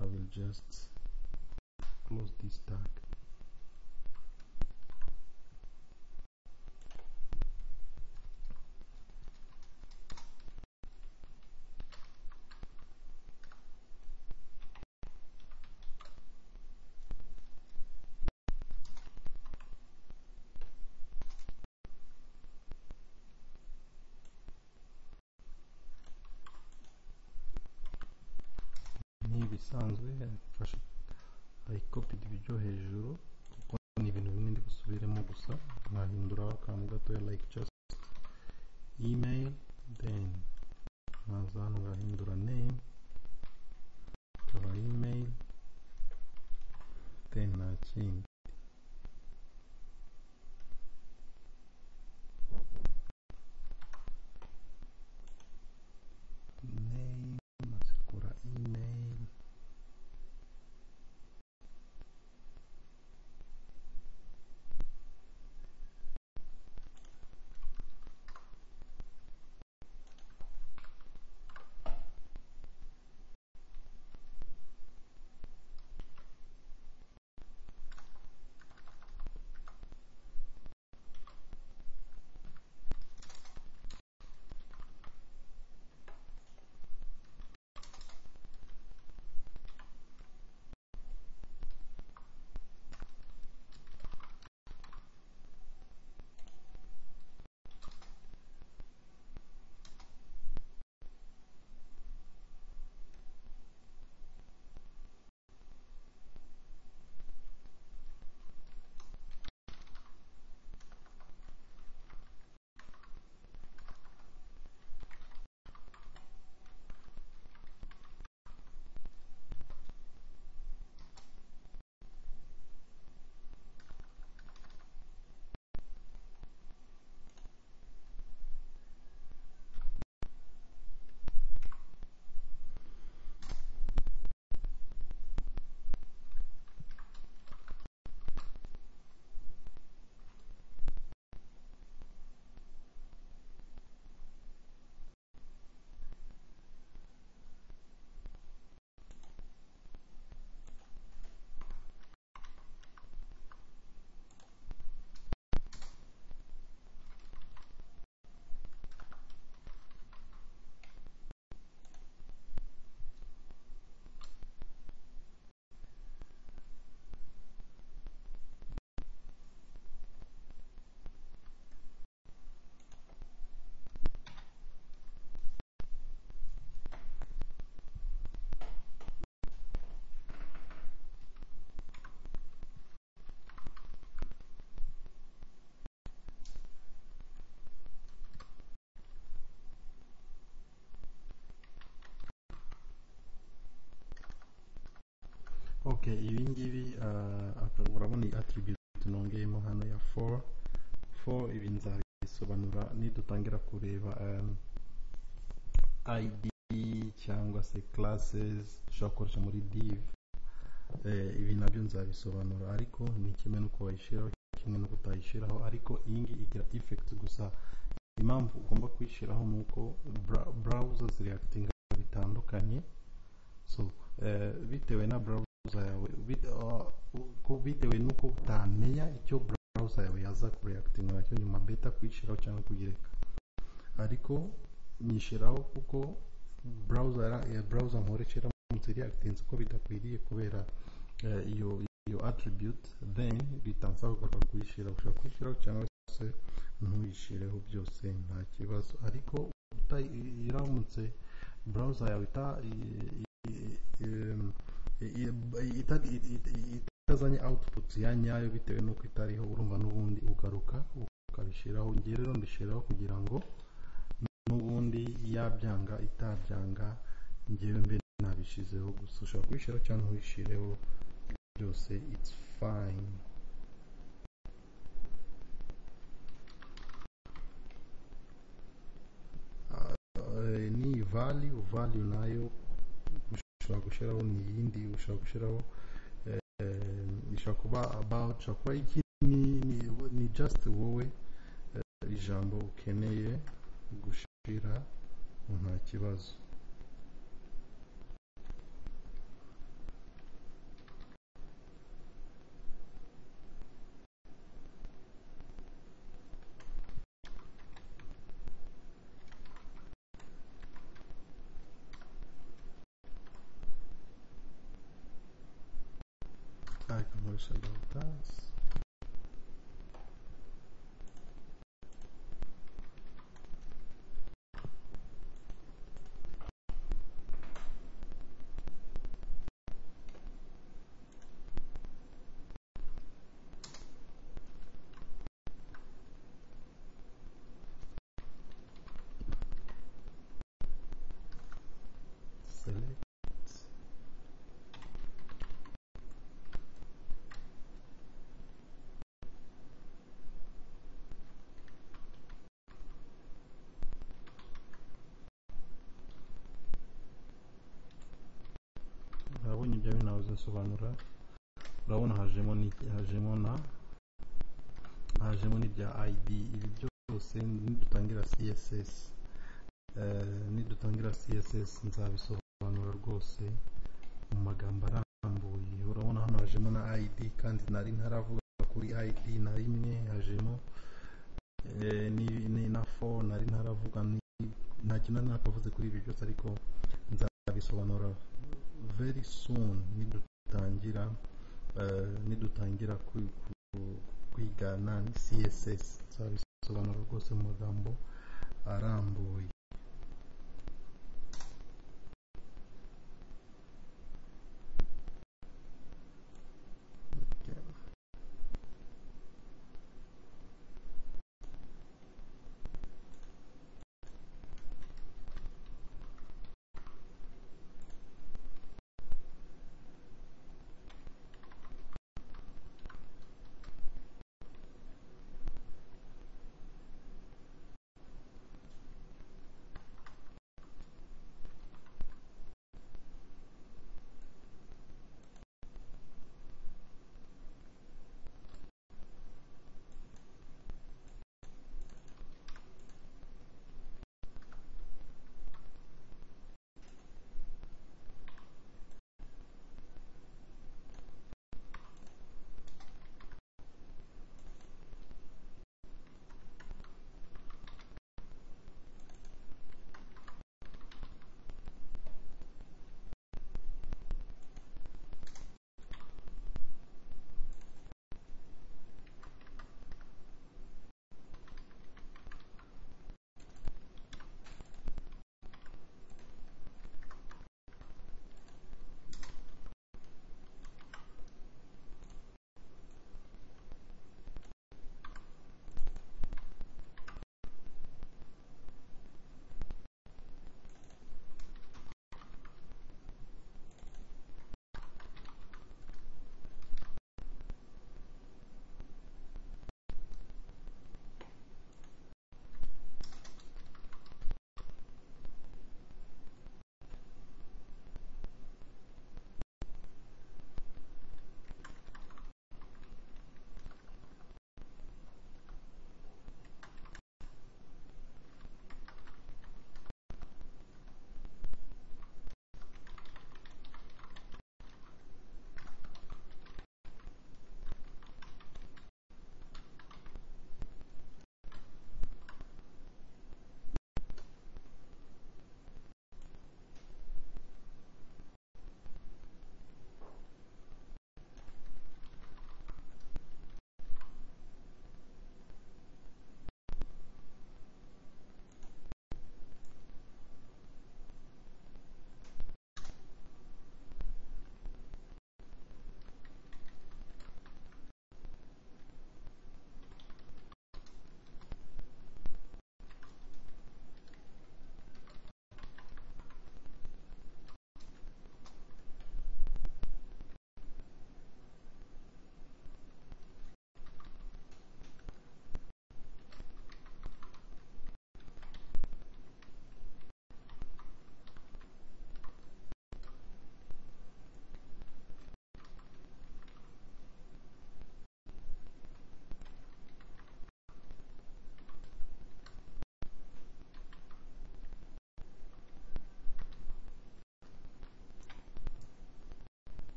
i will just close this tag ntibisanzwe mfashe i copied ibyo hejuru kuko ni ibintu bimwe ndi busubiremo gusa nkahinduraho akantu gatoya like just email then nkaza hano ngahindura name nkaba email then nta kindi name asekura email okay ibi ngibi ah, aka- urabona iyi attribute nongeyemo hano ya 4 4 ibi nzabisobanura nidutangira kureba um, id cyangwa se classes ushobora gukoresha muri div eh, ibi nabyo nzabisobanura ariko ni kimwe n'uko wayishyiraho kimwe no kutayishyiraho ariko iyi ngiyi igira effect gusa impamvu ugomba kuyishyiraho ni uko bra- browser zireactinga bitandukanye so eh, bitewe na browser yawe bit- ah, ko- bitewe n'uko utamenya icyo browser yawe yaza kureactinga nacyo nyuma beta kuyishyiraho cyangwa kuyireka ariko nyishyiraho kuko browser ra- eh, browser nkoresha iramutse reactinze uko bidakwiriye kubera eh, iyo iyo attribute then bitansaba kugaruka kuyishyiraho ushobora kuyishyiraho cyangwa se ntuyishireho byose nta kibazo ariko uta- iramutse browser yawe ita i- i- i- i- ita- i- i- itazanye output ya nyayo bitewe n'uko itariho urumva n'ubundi ugaruka ukabishyiraho ngewe rero mbishyiraho kugira ngo n'ubundi yabyanga itabyanga ngewe mbe nabishyizeho gusa ushobora kubishyiraho cyangwa ntubishyireho byose it's fine value value nayo ushobora gushyiraho ni iyindi ushobora gushyiraho eh, ishobora kuba about ishobora kuba iki ni, ni, ni just wowe eh, ijambo ukeneye gushyira nta kibazo I can worry about that. Select. urabona ibyo binabuze nsobanura urabona hajemo ni hajemo na hajemo n'ibya id ibi byose nidutangira css eh, nidutangira css nzabisobanura rwose mu magambo arambuye urabona hano hajemo na id kandi nari ntaravuga kuri id na rimwe hajemo eh, ni- ni na fo nari ntaravuga ni- nta kintu nari nakavuze kuri ibi byose ariko nzabisobanura very soon nidutangira eh, nidutangira kwi- ku- kwigana ni css nzabisobanura rwose mu magambo arambuye Okay.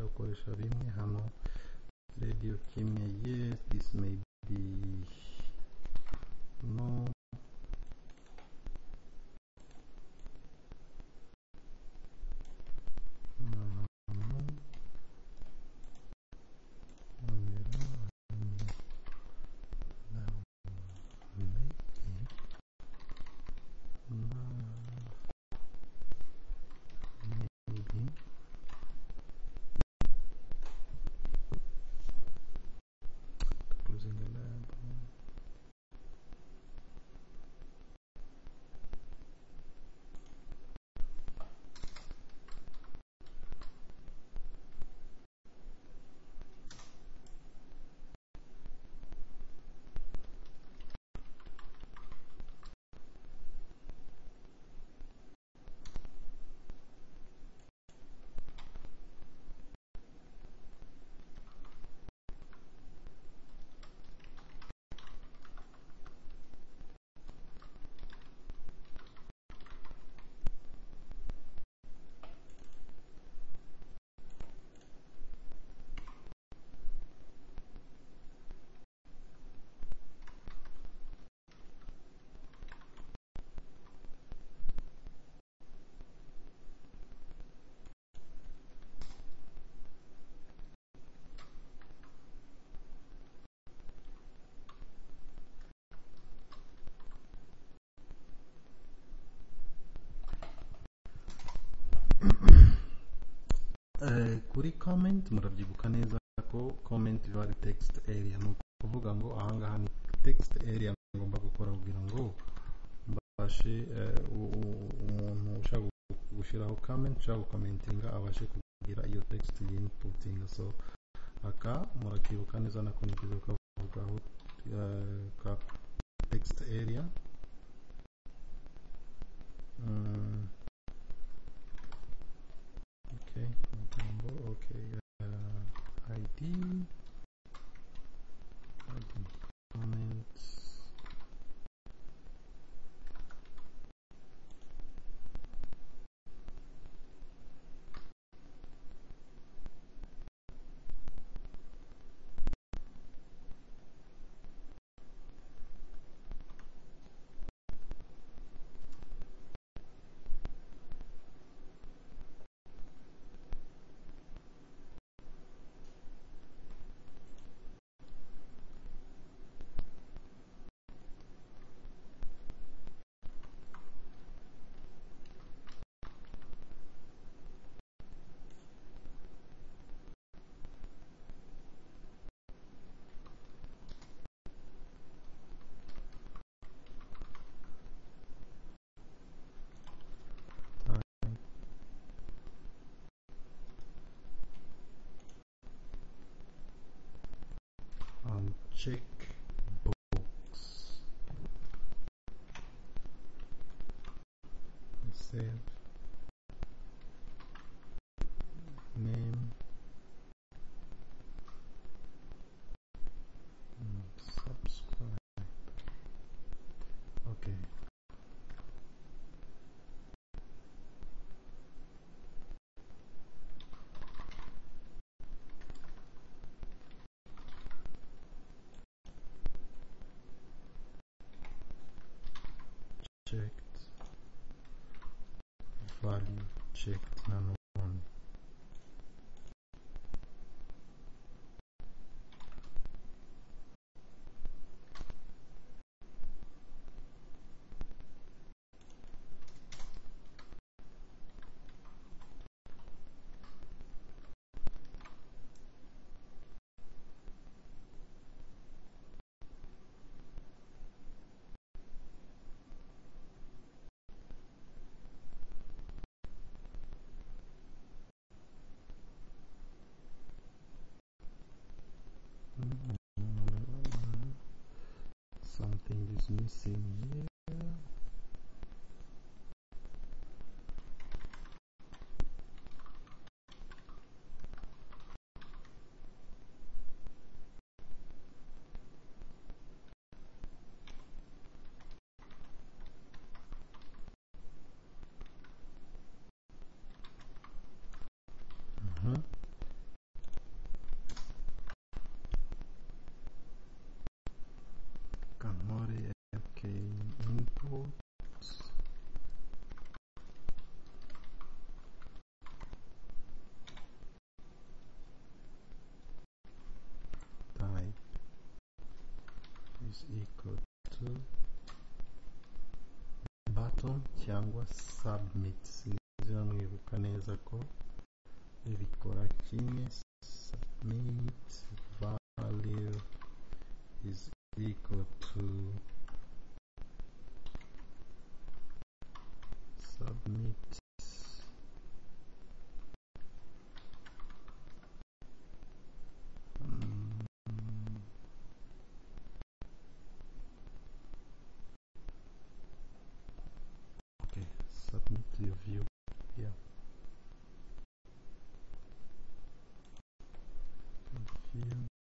gukoresha bimwe hano radio kimwe yes this may be no Closing the lab. Eh, kuri comment murabyibuka neza ko comment biba ari text area ni ukuvuga ngo ahangaha ni text area ngomba gukora kugira ngo mbashe eh, u- u- umuntu ushaka gu- gushyiraho comment ushaka gukomentinga abashe kugira iyo text yinputinga so aka murakibuka neza nako ni byiza kukavugaho eh, ka text area Mm. Okay, Matambo, okay, uh, ID, ID, comments. Um, check box. Save. Name. Mm, Subscribe. Okay. checked value checked nano one something is missing here Mhm. reka ntore fk inputs type is equal to button cyangwa submit sinziranwibuka neza ko bikora kimwe submit value is equal to submit Mm. Okay, submit your view here. View